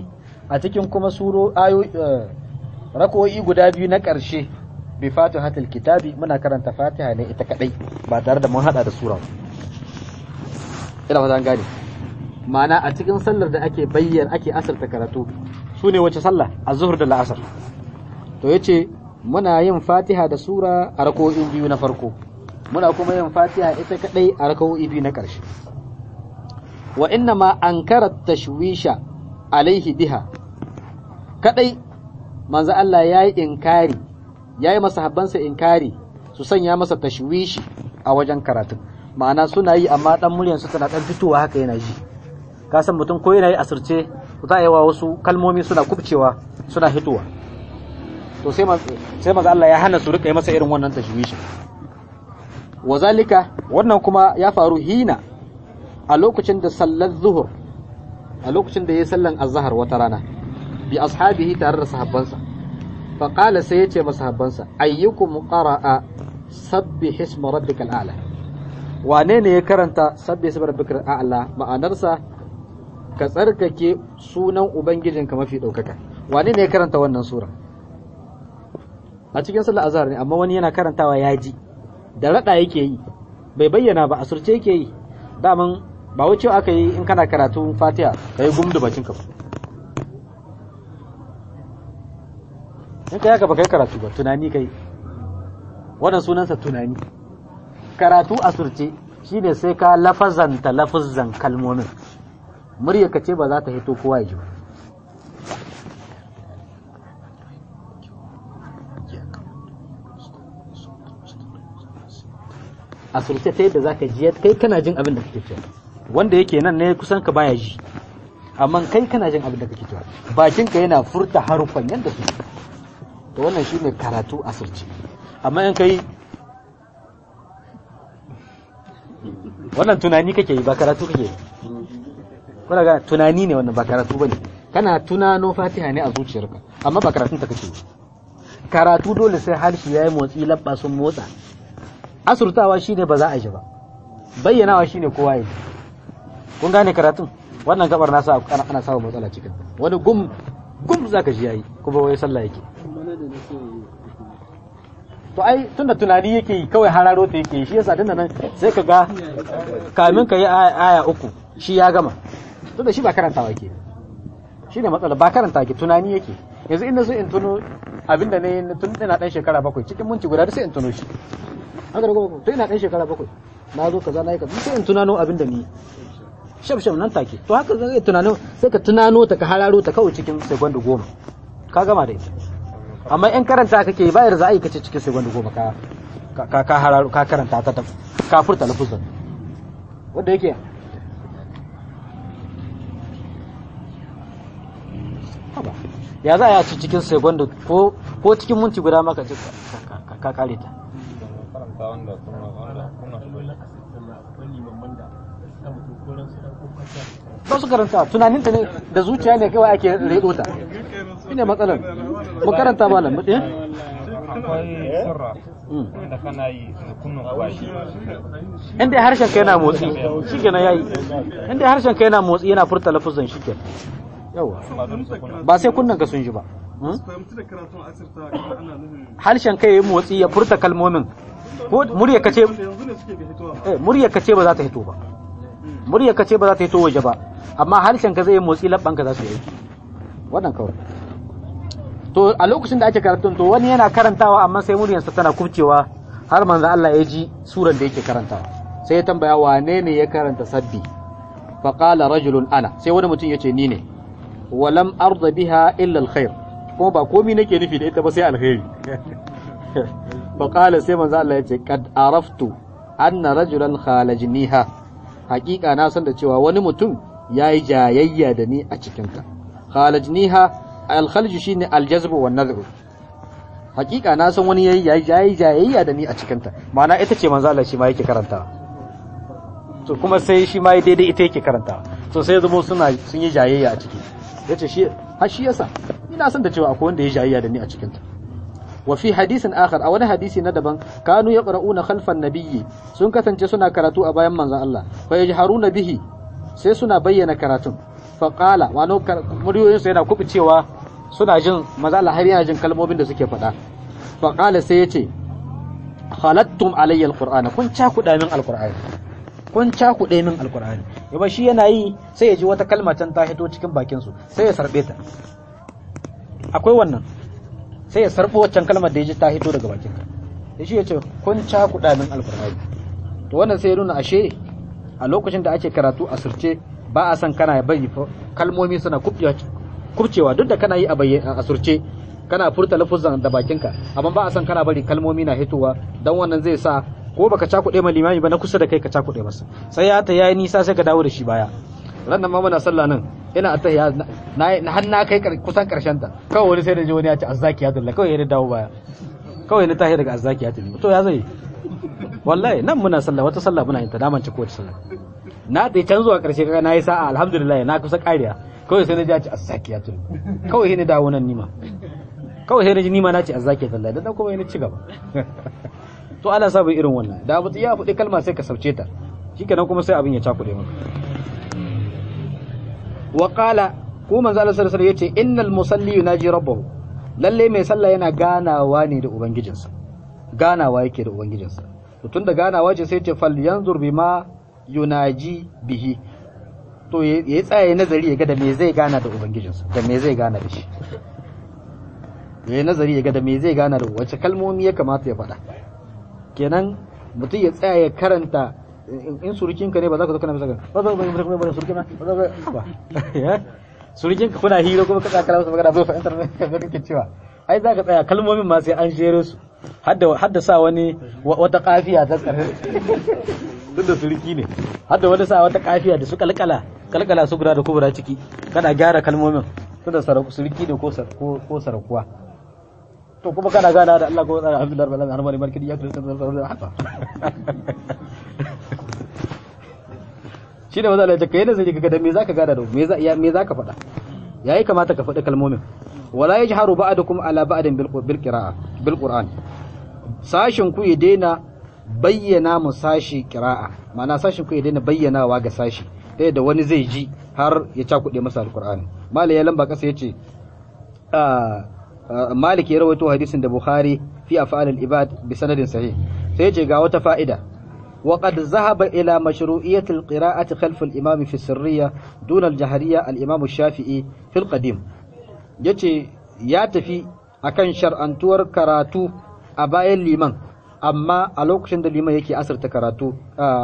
a cikin kuma suro ayo rako'i guda biyu na ƙarshe bi fatihatul kitabi muna karanta fatiha ne ita kadai ba tare da mun hada da sura ina ba zan gane ma'ana a cikin sallar da ake bayyana ake asarta karatu su ne wace sallah a zuhur da la'asar to yace muna yin fatiha da sura a rako'in biyu na farko muna kuma yin fatiha ita kadai a rako'i biyu na ƙarshe wa inna ma ankara tashwisha alaihi biha kadai manzo Allah yayi inkari yayi masahabbansa inkari su sanya masa tashwishi a wajen karatu ma'ana suna yi amma dan muryan su tana dan fitowa haka yana ji ka san mutum ko yana yi asirce za a yi wa wasu kalmomi suna kubcewa suna hitowa to sai sai manzo Allah ya hana su rika yi masa irin wannan tashwishi wazalika wannan kuma ya faru hina a lokacin da sallar zuhur a lokacin da ya sallan azhar wata rana bi ashabihi tare da sahabbansa fa qala sai yace masahabbansa ayyukum qara'a sabbih isma rabbikal a'la wane ne ya karanta sabbih isma rabbikal a'la ma'anarsa ka tsarkake sunan ubangijinka mafi daukaka wane ne ya karanta wannan sura a cikin sallar azhar ne amma wani yana karantawa ya ji da rada yake yi bai bayyana ba asurce yake yi daman ba wuce aka yi in kana karatu fatiha ka yi gumdu bakin ka in ka yaka ba kai karatu ba tunani kai wannan sunansa tunani karatu a surce shine sai ka lafazanta lafazan kalmomin murya ka ce ba za ta hito kowa ya ji ba a surce ta yadda za ka ji kai kana jin abin da kake cewa wanda yake nan ne kusan ka baya ji amma kai kana jin abin da kake cewa bakin ka yana furta harufan yadda su to wannan shine karatu a surce amma in kai wannan tunani kake yi ba karatu kake yi kuna ga tunani ne wannan ba karatu bane kana tunano fatiha ne a zuciyarka amma ba karatun ta kake yi karatu dole sai harshe yayi motsi labba sun motsa asurtawa shine ba za a ji ba bayyanawa shine kowa ya ji kun gane karatun wannan gabar na sa ana samun matsala cikin wani gum gum zaka ji yayi kuma wai sallah yake to ai tunda tunani yake yi kawai hararo ta yake yi shi yasa tunda nan sai ka ga kamin ka yi aya uku shi ya gama tunda shi ba karantawa yake shi ne matsala ba karanta yake tunani yake yanzu inda so in tuno abinda ne tun ina dan shekara bakwai cikin munci guda sai in tuno shi haka da kuma to ina dan shekara bakwai na zo kaza na yi kaza sai in tunano abinda ni shaf shaf nan take to haka zai tunano sai ka tunano ta ka hararo ta kawai cikin segundi goma ka gama da ita amma in karanta kake bayar za a yi kace cikin segundi goma ka ka ka hararo ka karanta ta ta ka furta lafuzan wanda yake haba ya za a ci cikin segundi ko ko cikin minti guda maka ce ka kare ta karanta wanda kuma wanda kuna ba su karanta tunaninta ne da zuciya ne kawai ake redo ta shine matsalar mu karanta ba nan eh akwai sirra da kana yi da kunnan kwashi inda harshen ka yana motsi shikenan yayi inda harshen ka yana motsi yana furta lafuzan shikenan yawa ba don su kunna ba sai kunnan ka sun ji ba hmm? fahimci da karatun asirta kuma ana nufin harshen ka yayi motsi ya furta kalmomin ko murya ka ce da yanzu ne suke ga hitowa eh murya ka ce ba za ta hito ba murya ka ce ba za ta hito waje ba amma harshen ka zai yi motsi labban ka za su yi wannan kawai to a lokacin da ake karatun to wani yana karantawa amma sai muryarsa tana kubcewa har manzo Allah ya ji suran da yake karantawa sai ya tambaya wane ne ya karanta sabbi fa qala rajulun ana sai wani mutum yace ni ne walam arda biha illa alkhair kuma ba komai nake nufi da ita ba sai alkhairi fa qala sai manzo Allah yace kad araftu anna rajulan khalajniha hakika na san da cewa wani mutum yayi jayayya da ni a cikin ta khalajniha alkhalju shine aljazbu wan nadhru hakika na san wani yayi yayi jayayya da ni a cikin ta ma'ana ita ce manzo Allah shi ma yake karanta to kuma sai shi ma daidai ita yake karanta to sai zamo suna sun yi jayayya a ciki yace shi har shi yasa ina san da cewa akwai wanda ya jayayya da ni a cikin ta wa fi hadisin akhar a wani hadisi na daban kanu yaqra'una khalfan nabiyyi sun kasance suna karatu a bayan manzon Allah fa yajharuna bihi sai suna bayyana karatun faqala wano muryoyin su yana kubucewa suna jin maza Allah har yana jin kalmomin da suke faɗa faqala sai yace khalattum alayya alqur'ana kun cakuɗa min alqur'ani kun cakuɗe min alqur'ani yaba shi yana yi sai ya ji wata kalma can ta hito cikin bakin su sai ya sarbe ta akwai wannan sai ya sarbo waccan kalmar da ya ji ta hito daga bakin ka da shi ya ce kun cakuɗa min alqur'ani to wannan sai ya nuna ashe a lokacin da ake karatu a surce ba a san kana bari kalmomi suna kubcewa duk da kana yi a surce kana furta lafuzan da bakinka amma ba a san kana bari kalmomi na hitowa dan wannan zai sa ko baka cakuɗe ma limami ba na kusa da kai ka cakuɗe masa sai ya ta yayi nisa sai ka dawo da shi baya ran nan ma muna sallah nan ina attahiyya na har na kai kusan karshen ta kawai wani sai da ji wani ya ce azzakiyatullah kawai ya dawo baya kawai na tahi daga azzakiyatullah to ya zai wallahi nan muna sallah wata sallah muna yin ta daman ci kowace sallah na dai can zuwa karshe kaga nayi sa'a alhamdulillah na kusa kariya kawai sai na ji a ci azzakiyatullah kawai sai na dawo nan nima kawai sai na ji nima na ce azzakiyatullah dan kuma yana ci gaba to ana sa bai irin wannan da abu ya faɗi kalma sai ka sauce ta shikenan kuma sai abin ya cakuɗe maka wa qala ko manzo Allah sallallahu alaihi wasallam yace innal musalli yunaji rabbahu lalle mai sallah yana ganawa ne da ubangijinsa ganawa yake da ubangijinsa to tunda ganawa ce sai ce fal yanzur bima yunaji bihi to ya tsaya nazari ya ga da me zai gana da ubangijinsa da me zai gana da shi ya yi nazari ya ga da me zai gana da wace kalmomi ya kamata ya faɗa kenan mutum ya tsaya ya karanta in surukinka ne ba za ka zo kana bisa ba za ka ba ba surukin na ba za ka ba surukinka kuna hira kuma ka tsaya kana masa magana bai fahimtar me kake cewa ai za ka tsaya kalmomin ma sai an shere su hadda hadda sa wani wata kafiya ta tsare duk da suruki ne hadda wani sa wata kafiya da su kalkala kalkala su guda da kubura ciki kana gyara kalmomin su da suruki ne ko ko sarakuwa to kuma kana gana da Allah ko tsara alhamdulillah rabbil alamin harmani markidi ya kirkan zarra haka shi da maza Allah kai da zai ga da me zaka gada da me za me zaka faɗa yayi kamata ka faɗi kalmomin wala yajharu ba'dukum ala ba'din bil bil qira'a bil qur'an sashin ku ya daina bayyana mu sashi qira'a ma'ana sashin ku ya daina bayyanawa ga sashi ta yadda wani zai ji har ya cakuɗe masa alqur'ani malai ya lamba kasa yace malik ya rawaito hadisin da bukhari fi af'al al-ibad bi sanadin sahih sai yace ga wata fa'ida وقد ذهب إلى مشروعية القراءة خلف الإمام في السرية دون الجهرية الإمام الشافعي في القديم yace ya tafi akan shar'antuwar karatu a bayan liman amma a lokacin da liman yake asarta karatu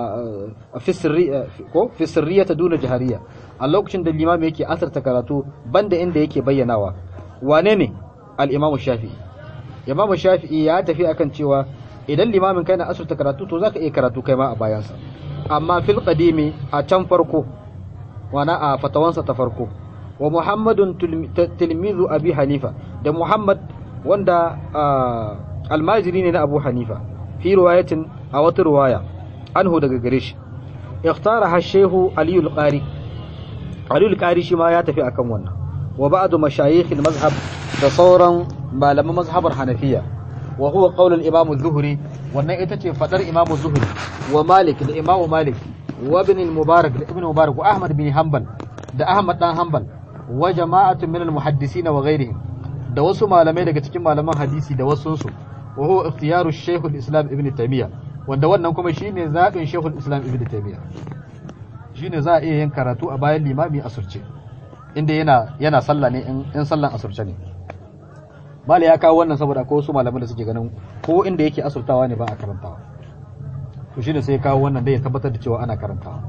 fi sirriya ta duna jahariya a lokacin da liman yake asarta karatu banda inda yake bayyanawa wane ne al-imam shafi'i imam shafi'i ya tafi akan cewa idan limamin kai na asirta karatu to zaka iya karatu kai ma a bayansa amma fil qadimi a can farko wana a fatawansa ta farko wa muhammadun tilmizu abi hanifa da muhammad wanda almajiri ne na abu hanifa fi riwayatin a wata riwaya anhu daga gare shi ikhtara hashehu aliyu al-qari aliyu al-qari shi ma ya tafi akan wannan wa ba'du mashayikh al-mazhab da sauran malaman mazhabar hanafiya wa huwa qawl al-imam az-zuhri wannan ita ce fadar imam az-zuhri wa malik da imam malik wa ibn al-mubarak da ibn mubarak wa ahmad bin hanbal da ahmad dan hanbal wa jama'atun min al-muhaddisin wa ghayrihim da wasu malamai daga cikin malaman hadisi da wasu su wa huwa ikhtiyaru shaykh al-islam ibn taymiya wanda wannan kuma shine zabin shaykh al-islam ibn taymiya shine za a iya yin karatu a bayan limami asurce inda yana yana sallah ne in sallan asurce ne mala ya kawo wannan saboda ko wasu malaman da suke ganin ko inda yake asurtawa ne ba a karantawa to shine sai ya kawo wannan dai ya tabbatar da cewa ana karantawa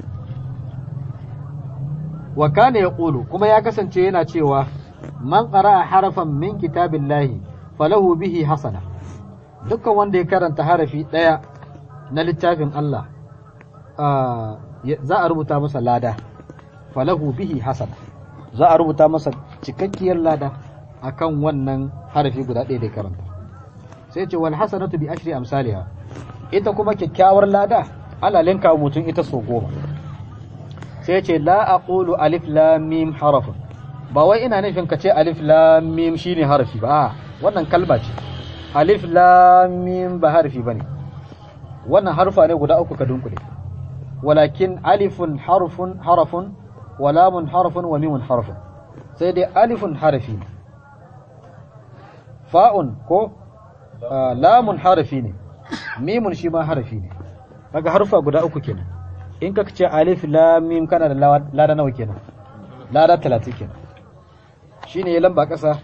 wa kana yaqulu kuma ya kasance yana cewa man qara'a harafan min kitabillahi falahu bihi hasana dukkan wanda ya karanta harafi daya na littafin Allah za a rubuta masa lada falahu bihi hasana za a rubuta masa cikakkiyar lada akan wannan harafi guda ɗaya da karanta sai ce wal hasanatu bi ashri amsalha ita kuma kyakkyawar lada ala linka mutum ita so goma sai ce la aqulu alif lam mim harafun ba wai ina nufin ka ce alif lam mim shine harafi ba wannan kalma ce alif lam mim ba harafi bane wannan harfa ne guda uku ka dunkule walakin alifun harfun harafun wa lamun harfun wa mimun harfun sai dai alifun harafi ne fa'un ko ah, lamun harafi ne mimun shi ma harafi ne kaga harfa guda uku kenan in ka ce alif lam mim kana da lawa- lada nawa kenan lada 30 kenan shine ya lamba kasa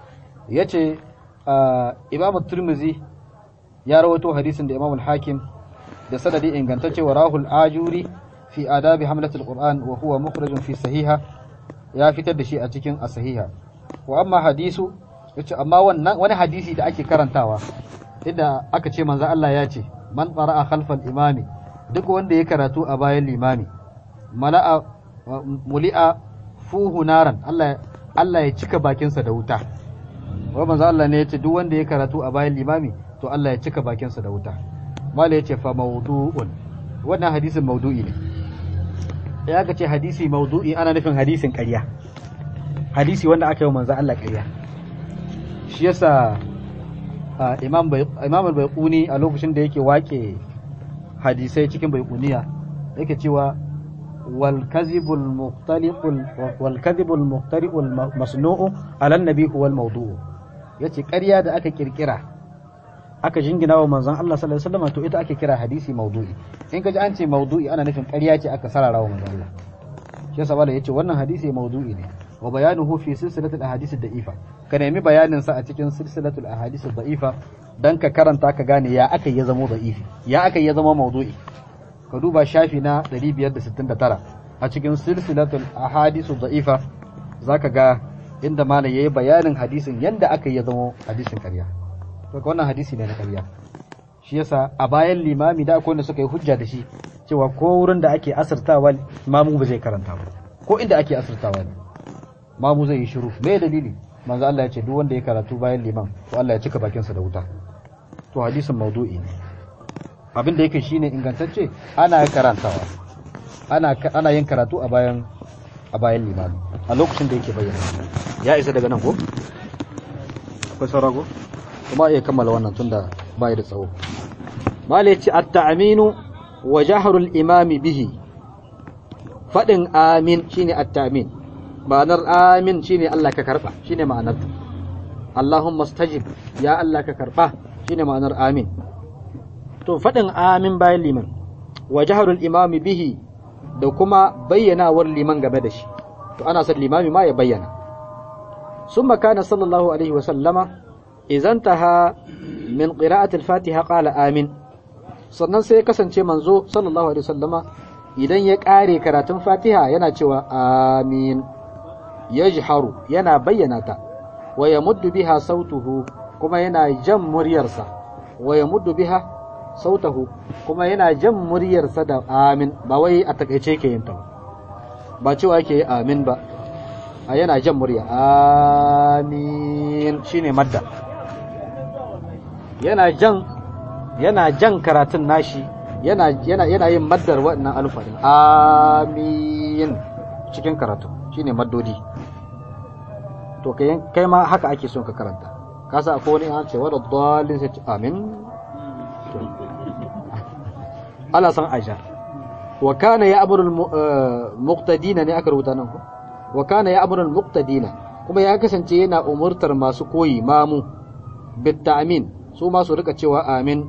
yace ah, Imam Tirmidhi ya rawaito hadisin da Imam Al-Hakim da sanadi ingantacce wa rahul ajuri fi adabi hamlatul Qur'an wa huwa mukhrajun fi sahiha ya fitar da shi a cikin as-sahiha wa amma hadisu yace amma wannan wani hadisi da ake karantawa inda aka ce manzo Allah ya ce man qara'a khalfal imami duk wanda ya karatu a bayan limami mala'a muli'a fuhu naran Allah Allah ya cika bakinsa da wuta wa manzo Allah ne yace duk wanda ya karatu a bayan limami to Allah ya cika bakinsa da wuta mala yace fa mawdu'un wannan hadisin mawdu'i ne ya ka ce hadisi mawdu'i ana nufin hadisin ƙarya hadisi wanda aka yi wa manzo Allah ƙarya shi yasa ah, imam bai imam al-baiquni a lokacin da yake wake hadisai cikin baiquniya yake cewa wal kadhibul muqtaliqul wal kadhibul muqtari'ul masnu'u ala an-nabi huwa al-mawdu' yace ƙarya da aka kirkira aka jingina wa manzon Allah sallallahu alaihi wasallam to ita ake kira hadisi mawdu'i in kaji an ce mawdu'i ana nufin ƙarya ce aka sarara wa manzon Allah shi yasa bala yace wannan hadisi mawdu'i ne wa bayanuhu fi silsilatul ahadith ad-da'ifa ka nemi bayanin sa a cikin silsilatul ahadith ad-da'ifa dan ka karanta ka gane ya aka ya zama da'ifi ya aka ya zama mawdu'i ka duba shafi na 569 a cikin silsilatul ahadith ad-da'ifa zaka ga inda malam yayi bayanin hadisin yanda aka ya zama hadisin ƙarya to wannan hadisi ne na ƙarya shi yasa a bayan limami da akwai wanda suka yi hujja da shi cewa ko wurin da ake asirtawa mamu ba zai karanta ba ko inda ake asirtawa ne mamu zai yi shiru me dalili manzo Allah ya ce duk wanda ya karatu bayan liman to Allah ya cika bakin sa da wuta to hadisin maudu'i ne abin da yake shine ingantacce ana karantawa ana ana yin karatu a bayan a bayan limami a lokacin da yake bayyana ya isa daga nan ko akwai saurago kuma iya kammala wannan tunda bai da tsawo malai ce at-ta'minu wa jahrul imami bihi fadin amin shine at-ta'min ma'anar amin shine Allah ka karba shine ma'anar Allahumma stajib ya Allah ka karba shine ma'anar amin to fadin amin bayan liman wa jahrul imami bihi da kuma bayyanawar liman game da shi to ana son limami ma ya bayyana summa kana sallallahu alaihi wa sallama idan taha min qira'ati al-fatiha qala amin sannan sai ya kasance manzo sallallahu alaihi wasallama idan ya kare karatun fatiha yana cewa amin yajharu yana bayyana ta wa yamuddu biha sautuhu kuma yana jan muryarsa wa yamuddu biha sautahu kuma yana jan muryarsa da amin ba wai a takaice ke yin ta ba ba cewa yake yi amin ba a yana jan murya amin shine madda yana jan yana jan karatun nashi yana yana yana yin maddar wannan alfarin amin cikin karatu shine maddodi to kai kai ma haka ake son ka karanta ka sa akwai wani an ce wa dalin sai amin Allah san aisha wa kana ya'muru al-muqtadina ne aka rubuta nan ko wa kana ya'muru al-muqtadina kuma ya kasance yana umurtar masu koyi mamu bit ta'min su ma su rika cewa amin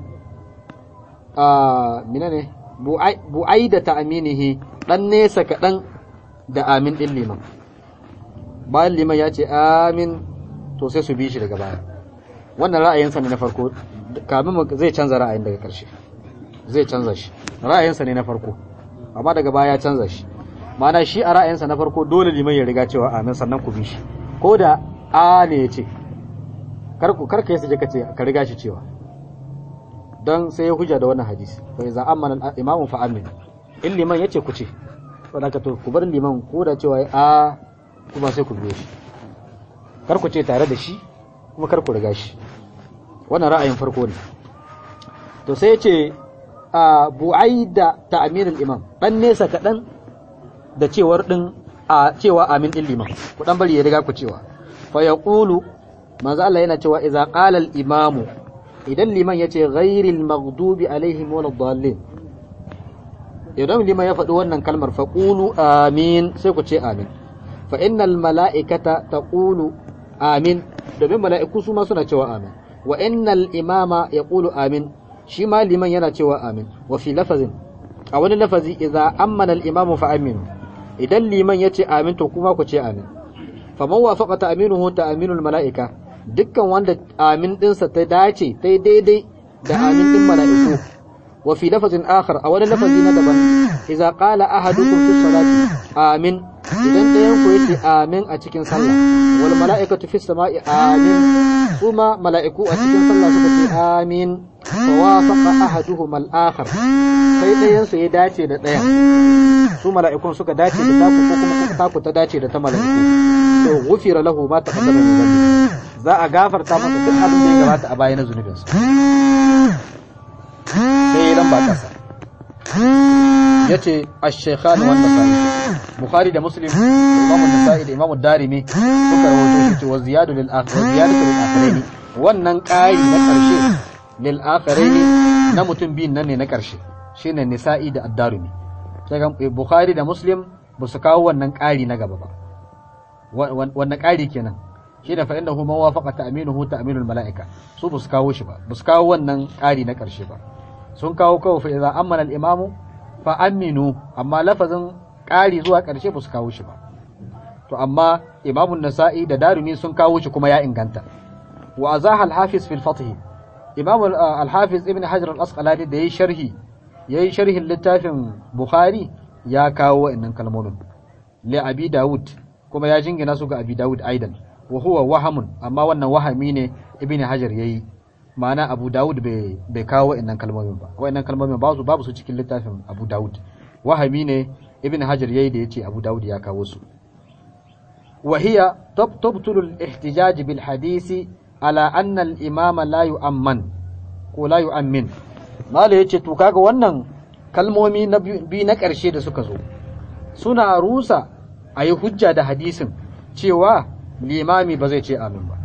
a mina ne bu'ai da ta'aminihi dan nesa kaɗan da amin ɗin liman bayan liman ya ce amin to sai su bi shi daga baya wannan ra'ayinsa ne na farko kamin zai canza ra'ayin daga ƙarshe zai canza shi ra'ayinsa ne na farko amma daga baya ya canza shi ma'ana shi a ra'ayinsa na farko dole liman ya riga cewa amin sannan ku bi shi ko da a ne ya ce karku karka yasa ka ce ka riga shi cewa don sai ya hujja da wannan hadisi fa iza amana imamu fa amin in liman yace ku ce saboda ka to ku bar liman ko da cewa a kuma sai ku biyo shi kar ku ce tare da shi kuma kar ku riga shi wannan ra'ayin farko ne to sai yace a bu'aida ta'minul imam dan nesa kadan da cewar din a cewa amin din liman ku dan bari ya riga ku cewa fa yaqulu manzo Allah yana cewa idza qala al imamu idan liman yace ghairil maghdubi alaihim waladdallin idan liman ya faɗi wannan kalmar faqulu amin sai ku ce amin fa innal mala'ikata taqulu amin domin mala'iku su ma suna cewa amin wa innal imama yaqulu amin shi ma liman yana cewa amin wa fi lafazin a wani lafazi idza ammana al imamu fa aminu idan liman ya ce amin to kuma ku ce amin faman wafaqa ta'minuhu ta'minul mala'ika dukkan wanda amin dinsa ta dace ta daidai da amin din mala'iku wa fi lafazin akhar a wani lafazi na daban idza qala ahadukum fi salati amin idan ɗayan ku yace amin a cikin sallah wal mala'ikatu fi sama'i amin kuma mala'iku a cikin sallah suka ce amin fa wafaqa ahaduhum al akhar sai ɗayan su ya dace da ɗayan su mala'ikun suka dace da taku ko kuma taku ta dace da ta mala'iku to gufira lahu ma taqaddama min dhanbi za a gafarta masa duk abin da ya gabata a baya na zunubinsa sai ran ba kasa yace ash-shaykhan wa an-nasa'i bukhari da muslim imam an-nasa'i da imam ad-darimi suka rawaito shi cewa ziyadu lil akhir ziyadatu lil akhirain wannan ƙari na ƙarshe lil akhirain na mutum biyun nan ne na ƙarshe shine nisa'i da ad-darimi sai bukhari da muslim ba su kawo wannan ƙari na gaba ba wannan ƙari kenan shi da fa'in da hu mawafaqa ta'minuhu ta'minul mala'ika su ba su kawo shi ba ba su kawo wannan ƙari na ƙarshe ba sun kawo kawai fa idza amana al-imamu fa aminu amma lafazin ƙari zuwa ƙarshe ba su kawo shi ba to amma imamun nasa'i da darimi sun kawo shi kuma ya inganta wa azaha al-hafiz fil fath imam al-hafiz ibn hajar al-asqalani da yayi sharhi yayi sharhin littafin bukhari ya kawo wa'annan kalmomin li abi daud kuma ya jingina su ga abi daud aidan wa huwa wahamun amma wannan wahami ne ibn hajar yayi ma'ana abu daud bai kawo wa'annan kalmomin ba wa'annan kalmomin ba su babu su cikin littafin abu daud wahami ne ibn hajar yayi da yace abu daud ya kawo su wa hiya tabtulu al-ihtijaj bil hadisi ala anna al-imam la yu'amman ko la yu'ammin mala yace to kaga wannan kalmomi na bi na ƙarshe da suka zo suna rusa a yi hujja da hadisin cewa limami ba zai ce amin ba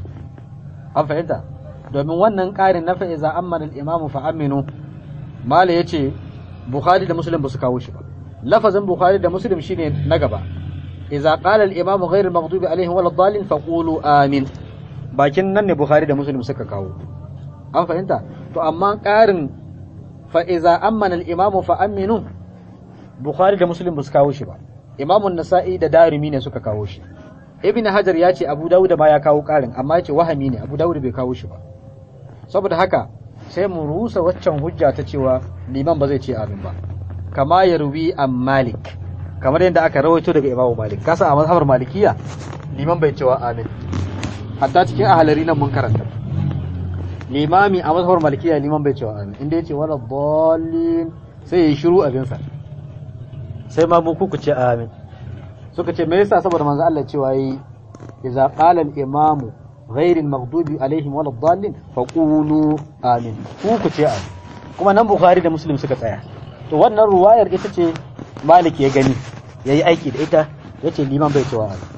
an fahimta domin wannan ƙarin na fa'iza amman al'imamu fa aminu mala ya ce bukhari da muslim ba su kawo shi ba lafazin bukhari da muslim shine na gaba iza qala al-imamu ghayr al-maghdubi alaihim wal dhalin fa qulu amin bakin nan ne bukhari da muslim suka kawo an fahimta to amma ƙarin fa iza amman al-imamu fa aminu bukhari da muslim ba su kawo shi ba imamun nasa'i da darimi ne suka kawo shi ibn hajar ya ce abu dawud ma ya kawo karin amma ya ce wahami ne abu dawud bai kawo shi ba saboda haka sai mu rusa waccan hujja ta cewa liman ba zai ce amin ba kama ya ruwi an malik kamar yadda aka rawaito daga imamu malik kasa a mazhabar malikiya liman bai cewa amin hatta cikin ahalari nan mun karanta limami a mazhabar malikiya liman bai cewa amin inda ya ce wala dallin sai ya yi shiru abinsa sai ma mu kuku ce amin suka ce me yasa saboda manzo Allah cewa yi idza qala al-imamu ghayr al-maghdubi alaihim wal dallin faqulu amin kuku ce amin kuma nan bukhari da muslim suka tsaya to wannan ruwayar ita ce malik ya gani yayi aiki da ita yace liman bai cewa amin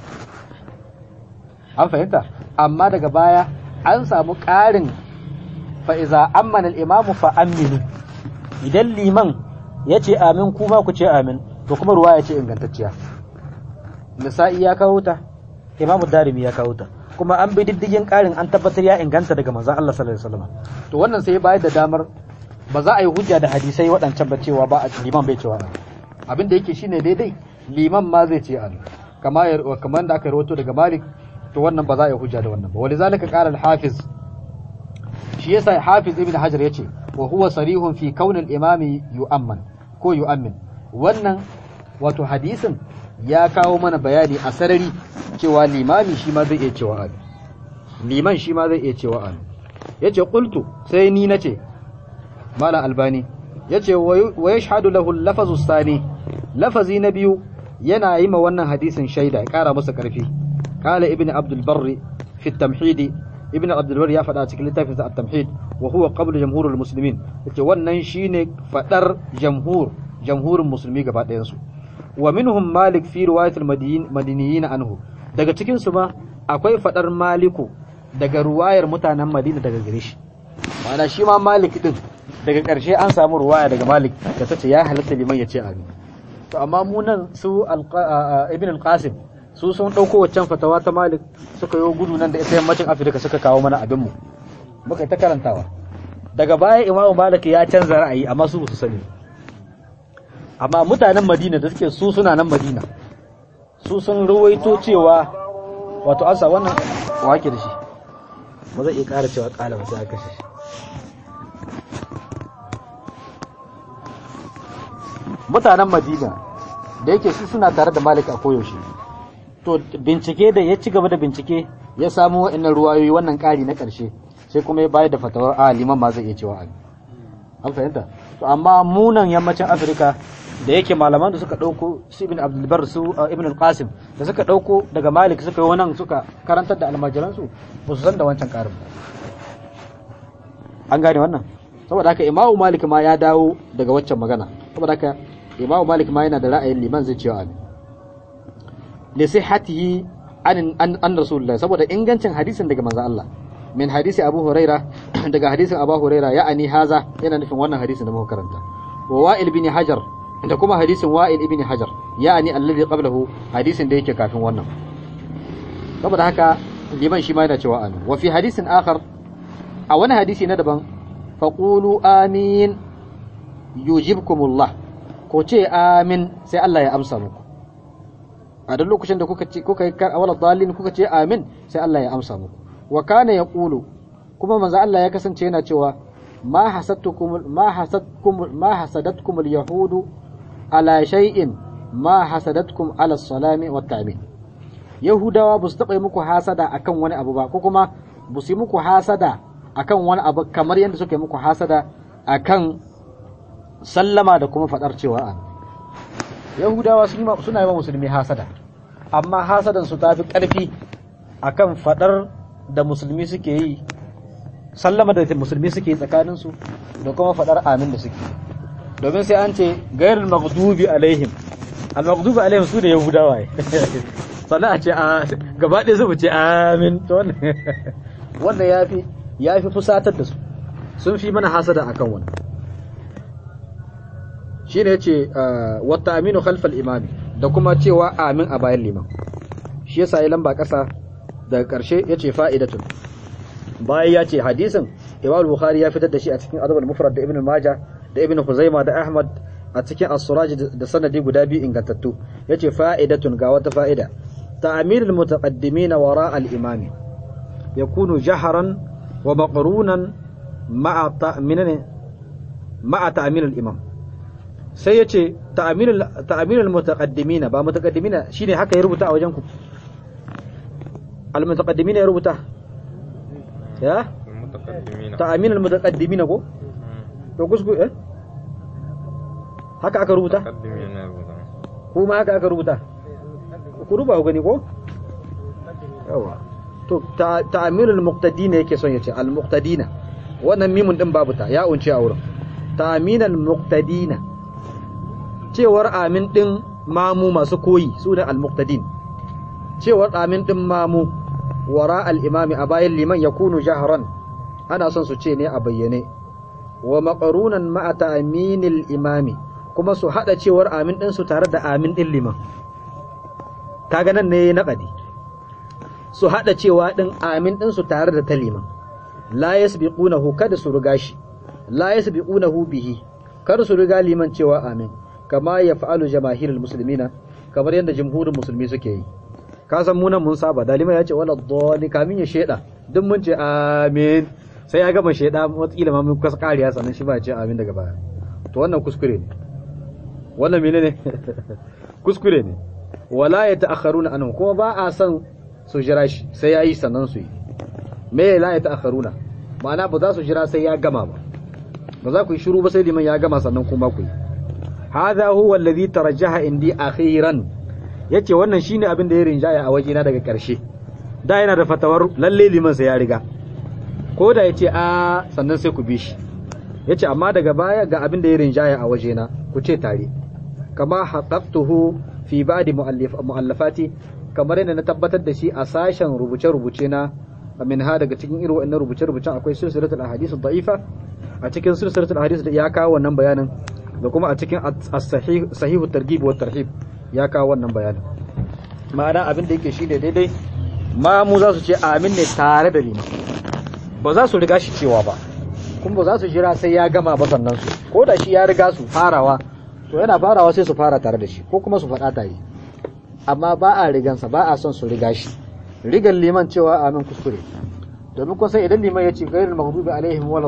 an fahimta amma daga baya an samu ƙarin fa iza ammana al-imamu fa aminu idan liman yace amin kuma ku ce amin to kuma ruwaya ce ingantacciya nisa'i ya kawo ta imamu darimi ya kawo ta kuma an bi diddigin karin an tabbatar ya inganta daga manzon Allah sallallahu alaihi wasallam to wannan sai bayar da damar ba za a yi hujja da hadisai waɗancan ba cewa ba a liman bai cewa abin da yake shine daidai liman ma zai ce an kama kamar da aka rawaito daga Malik to wannan ba za a yi hujja da wannan ba walizalika qala al-hafiz shi yasa hafiz ibn hajar yace wa huwa sarihun fi kauni al-imami yu'amman ko yu'ammin wannan wato hadisin ya kawo mana bayani a sarari cewa limami shi ma zai iya cewa amin liman shi ma zai iya cewa amin yace qultu sai ni nace malam albani yace wa yashhadu lahu al-lafazu sani lafazi na biyu yana yi ma wannan hadisin shaida ya kara masa karfi qala ibn abdul barri fi at-tamhid ibn abdul barri ya faɗa cikin littafin sa at-tamhid wa huwa qablu jamhurul muslimin yace wannan shine fadar jamhur jamhurin musulmi gaba ɗayan su wa minhum malik fi riwayatul madiniyin anhu daga cikin su ma akwai fadar maliku daga ruwayar mutanen madina daga gare shi ma'ana shi ma malik din daga ƙarshe an samu ruwaya daga malik da ta ce ya halatta liman ya ce amin to amma mu nan su ibn al-qasim su sun ɗauko waccan fatawa ta malik suka yi gudu nan da ita yammacin afirka suka kawo mana abinmu muka yi ta karantawa daga baya imamu malik ya canza ra'ayi amma su su sani amma mutanen madina da suke su suna nan madina su sun ruwaito cewa wato asa wannan wake da shi ba zai iya ƙara cewa ƙala ba sai aka kashe shi mutanen madina da yake su suna tare da malik a koyaushe to bincike da ya ci gaba da bincike ya samu wa'annan ruwayoyi wannan ƙari na ƙarshe sai kuma ya bayar da fatawar a liman ma zai iya cewa ali an fahimta to amma munan yammacin afirka da yake malaman da suka ɗauko su ibn abdulbar su ibn al-qasim da suka ɗauko daga malik suka yi wannan suka karantar da almajiransu ba su san da wancan ƙarin ba an gane wannan saboda haka imamu malik ma ya dawo daga waccan magana saboda haka imamu malik ma yana da ra'ayin liman zai cewa amin li sihhatihi an an rasulullahi saboda ingancin hadisin daga manzo Allah min hadisi Abu Huraira daga hadisin Abu Huraira ya'ani haza yana nufin wannan hadisin da muka karanta wa Wa'il bin Hajar da kuma hadisin Wa'il ibn Hajar ya'ani alladhi qablahu hadisin da yake kafin wannan saboda haka liman shi ma yana cewa amin wa fi hadisin akhar a wani hadisi na daban faqulu amin yujibkumullah ko ce amin sai Allah ya amsa muku a duk lokacin da kuka ce kuka yi awala dalin kuka ce amin sai Allah ya amsa muku wa kana yaqulu kuma manzo Allah ya kasance yana cewa ma hasadtukum ma hasadkum ma hasadatkum alyahudu ala shay'in ma hasadatkum ala salami wat ta'min yahudawa ba su taɓa muku hasada akan wani abu ba ko kuma ba su yi muku hasada akan wani abu kamar yadda suka yi muku hasada akan sallama da kuma fadar cewa an yahudawa suna yi wa musulmi hasada amma hasadan su tafi karfi akan fadar da musulmi suke yi sallama da musulmi suke yi tsakanin su da kuma fadar amin da suke domin sai an ce gairul maghdubi alaihim al maghdubi alaihim su da yahudawa sannan a ce a gaba ɗaya su ce amin to wannan wanda yafi yafi fusatar da su sun fi mana hasada akan wannan shi ne ce wata aminu khalfal imami da kuma cewa amin a bayan liman shi yasa ya lamba ƙasa daga ƙarshe ya ce fa'idatun bayan ya ce hadisin imam bukhari ya fitar da shi a cikin adabul mufrad da ibn maja da ibn huzaima da ahmad a cikin as-suraj da sanadi guda biyu ingantattu ya ce fa'idatun ga wata fa'ida ta'amilul mutaqaddimin wara al-imami yakunu jaharan wa maqrunan ma'a ta'minan ma'a ta'min al-imam sai ya ce ta'aminul mutaqaddimina ba mutaqaddimina shine haka ya rubuta a wajen ku al mutaqaddimina ya rubuta ya ta'aminul mutaqaddimina ko to kusku eh haka aka rubuta kuma haka aka rubuta ku ruba ku gani ko yawa to ta'aminul muqtadina yake son yace al muqtadina wannan mimun din babu ta ya unce a wurin ta'aminul muqtadina cewar amin ɗin mamu masu koyi su ne al-muqtadin cewar amin ɗin mamu wara al-imami a bayan liman ya kunu jaharan ana son su ce ne a bayyane wa maqarunan ma'a ta'minil imami kuma su hada cewar amin ɗin su tare da amin ɗin liman kaga nan ne naqadi su hada cewa ɗin amin ɗin su tare da ta liman la yasbiqunahu kada su riga shi la yasbiqunahu bihi kada su riga liman cewa amin kama ya fa'alu jamahirul muslimina kamar yadda jumhurin musulmi suke yi ka san munan mun saba dalima ya ce wala dhalli kamin ya sheda duk mun ce amin sai ya gama sheda wataƙila ma mun kasa kariya sannan shi ba ce amin daga baya to wannan kuskure ne wannan menene kuskure ne wala ya ta'akharuna anhu kuma ba a san su jira shi sai yayi sannan su yi me la ya ta'akharuna ma'ana ba za su jira sai ya gama ba ba za ku yi shiru ba sai liman ya gama sannan kuma ku yi hadha huwa alladhi tarajjaha indi akhiran yace wannan shine abin da ya rinjaya a wajena daga karshe da yana da fatawar lalle liman sai ya riga ko da yace a sannan sai ku bi shi yace amma daga baya ga abin da ya rinjaya a wajena ku ce tare kama haqqaqtuhu fi ba'di mu'allafati kamar yadda na tabbatar da shi a sashen rubuce-rubuce na min ha daga cikin irin wannan rubuce-rubucen akwai silsilatul ahadith da'ifa a cikin silsilatul hadis da ya kawo wannan bayanin da kuma a cikin as-sahih sahihu targhib wa tarhib ya kawo wannan bayanin ma'ana abin da yake shi ne daidai ma mu za su ce amin ne tare da liman ba za su riga shi cewa ba kuma ba za su jira sai ya gama ba sannan su ko da shi ya riga su farawa to yana farawa sai su fara tare da shi ko kuma su faɗa tare amma ba a rigansa ba a son su riga shi rigan liman cewa amin kuskure domin kun sai idan liman ya ce gairul maghdubi alaihim wala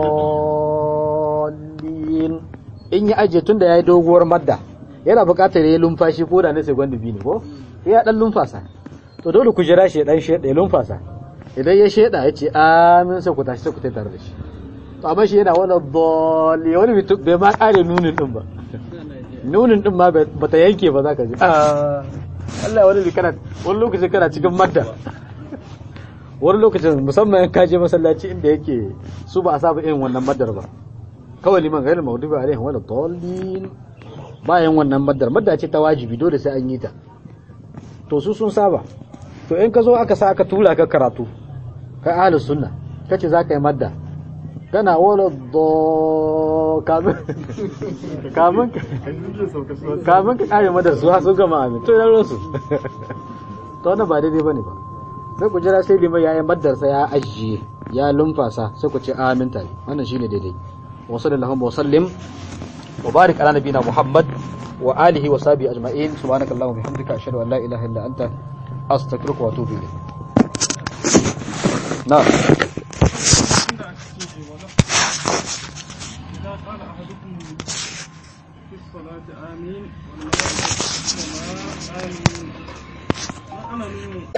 dallin in ya aje tunda yayi doguwar madda yana buƙatar yayi lumfashi ko da na segundi biyu ne ko sai ya dan lumfasa to dole ku jira shi dan sheda ya lumfasa idan ya sheda ya ce amin sai ku tashi sai ku tai tare da shi to amma shi yana wala dalli wani mutum bai ma kare nunin din ba nunin din ma ba ta yanke ba za ka ji Allah wani bi kana wani lokacin kana cikin madda wani lokacin musamman ka je masallaci inda yake su ba a saba irin wannan maddar ba kawai liman gairin maudubi alaihim wala dallin bayan wannan maddar madda ce ta wajibi dole sai an yi ta to su sun saba to in ka zo aka sa aka tura ka karatu kai ahlus sunna kace za ka yi madda kana wala do kamun kamun kamun ka kare madar su ha sun gama amin to idan su to wannan ba daidai bane ba sai ku jira sai liman yayin maddar sa ya ajiye ya lumfasa sai ku ce amin tare wannan shine daidai wa sallallahu wa sallim wa barik ala nabina muhammad wa alihi wa sahbihi ajma'in subhanakallahumma wa bihamdika ashhadu an la ilaha illa anta astaghfiruka wa atubu ilayk na'am إذا قال أحدكم في الصلاة آمين والملائكة آمين ما أنا من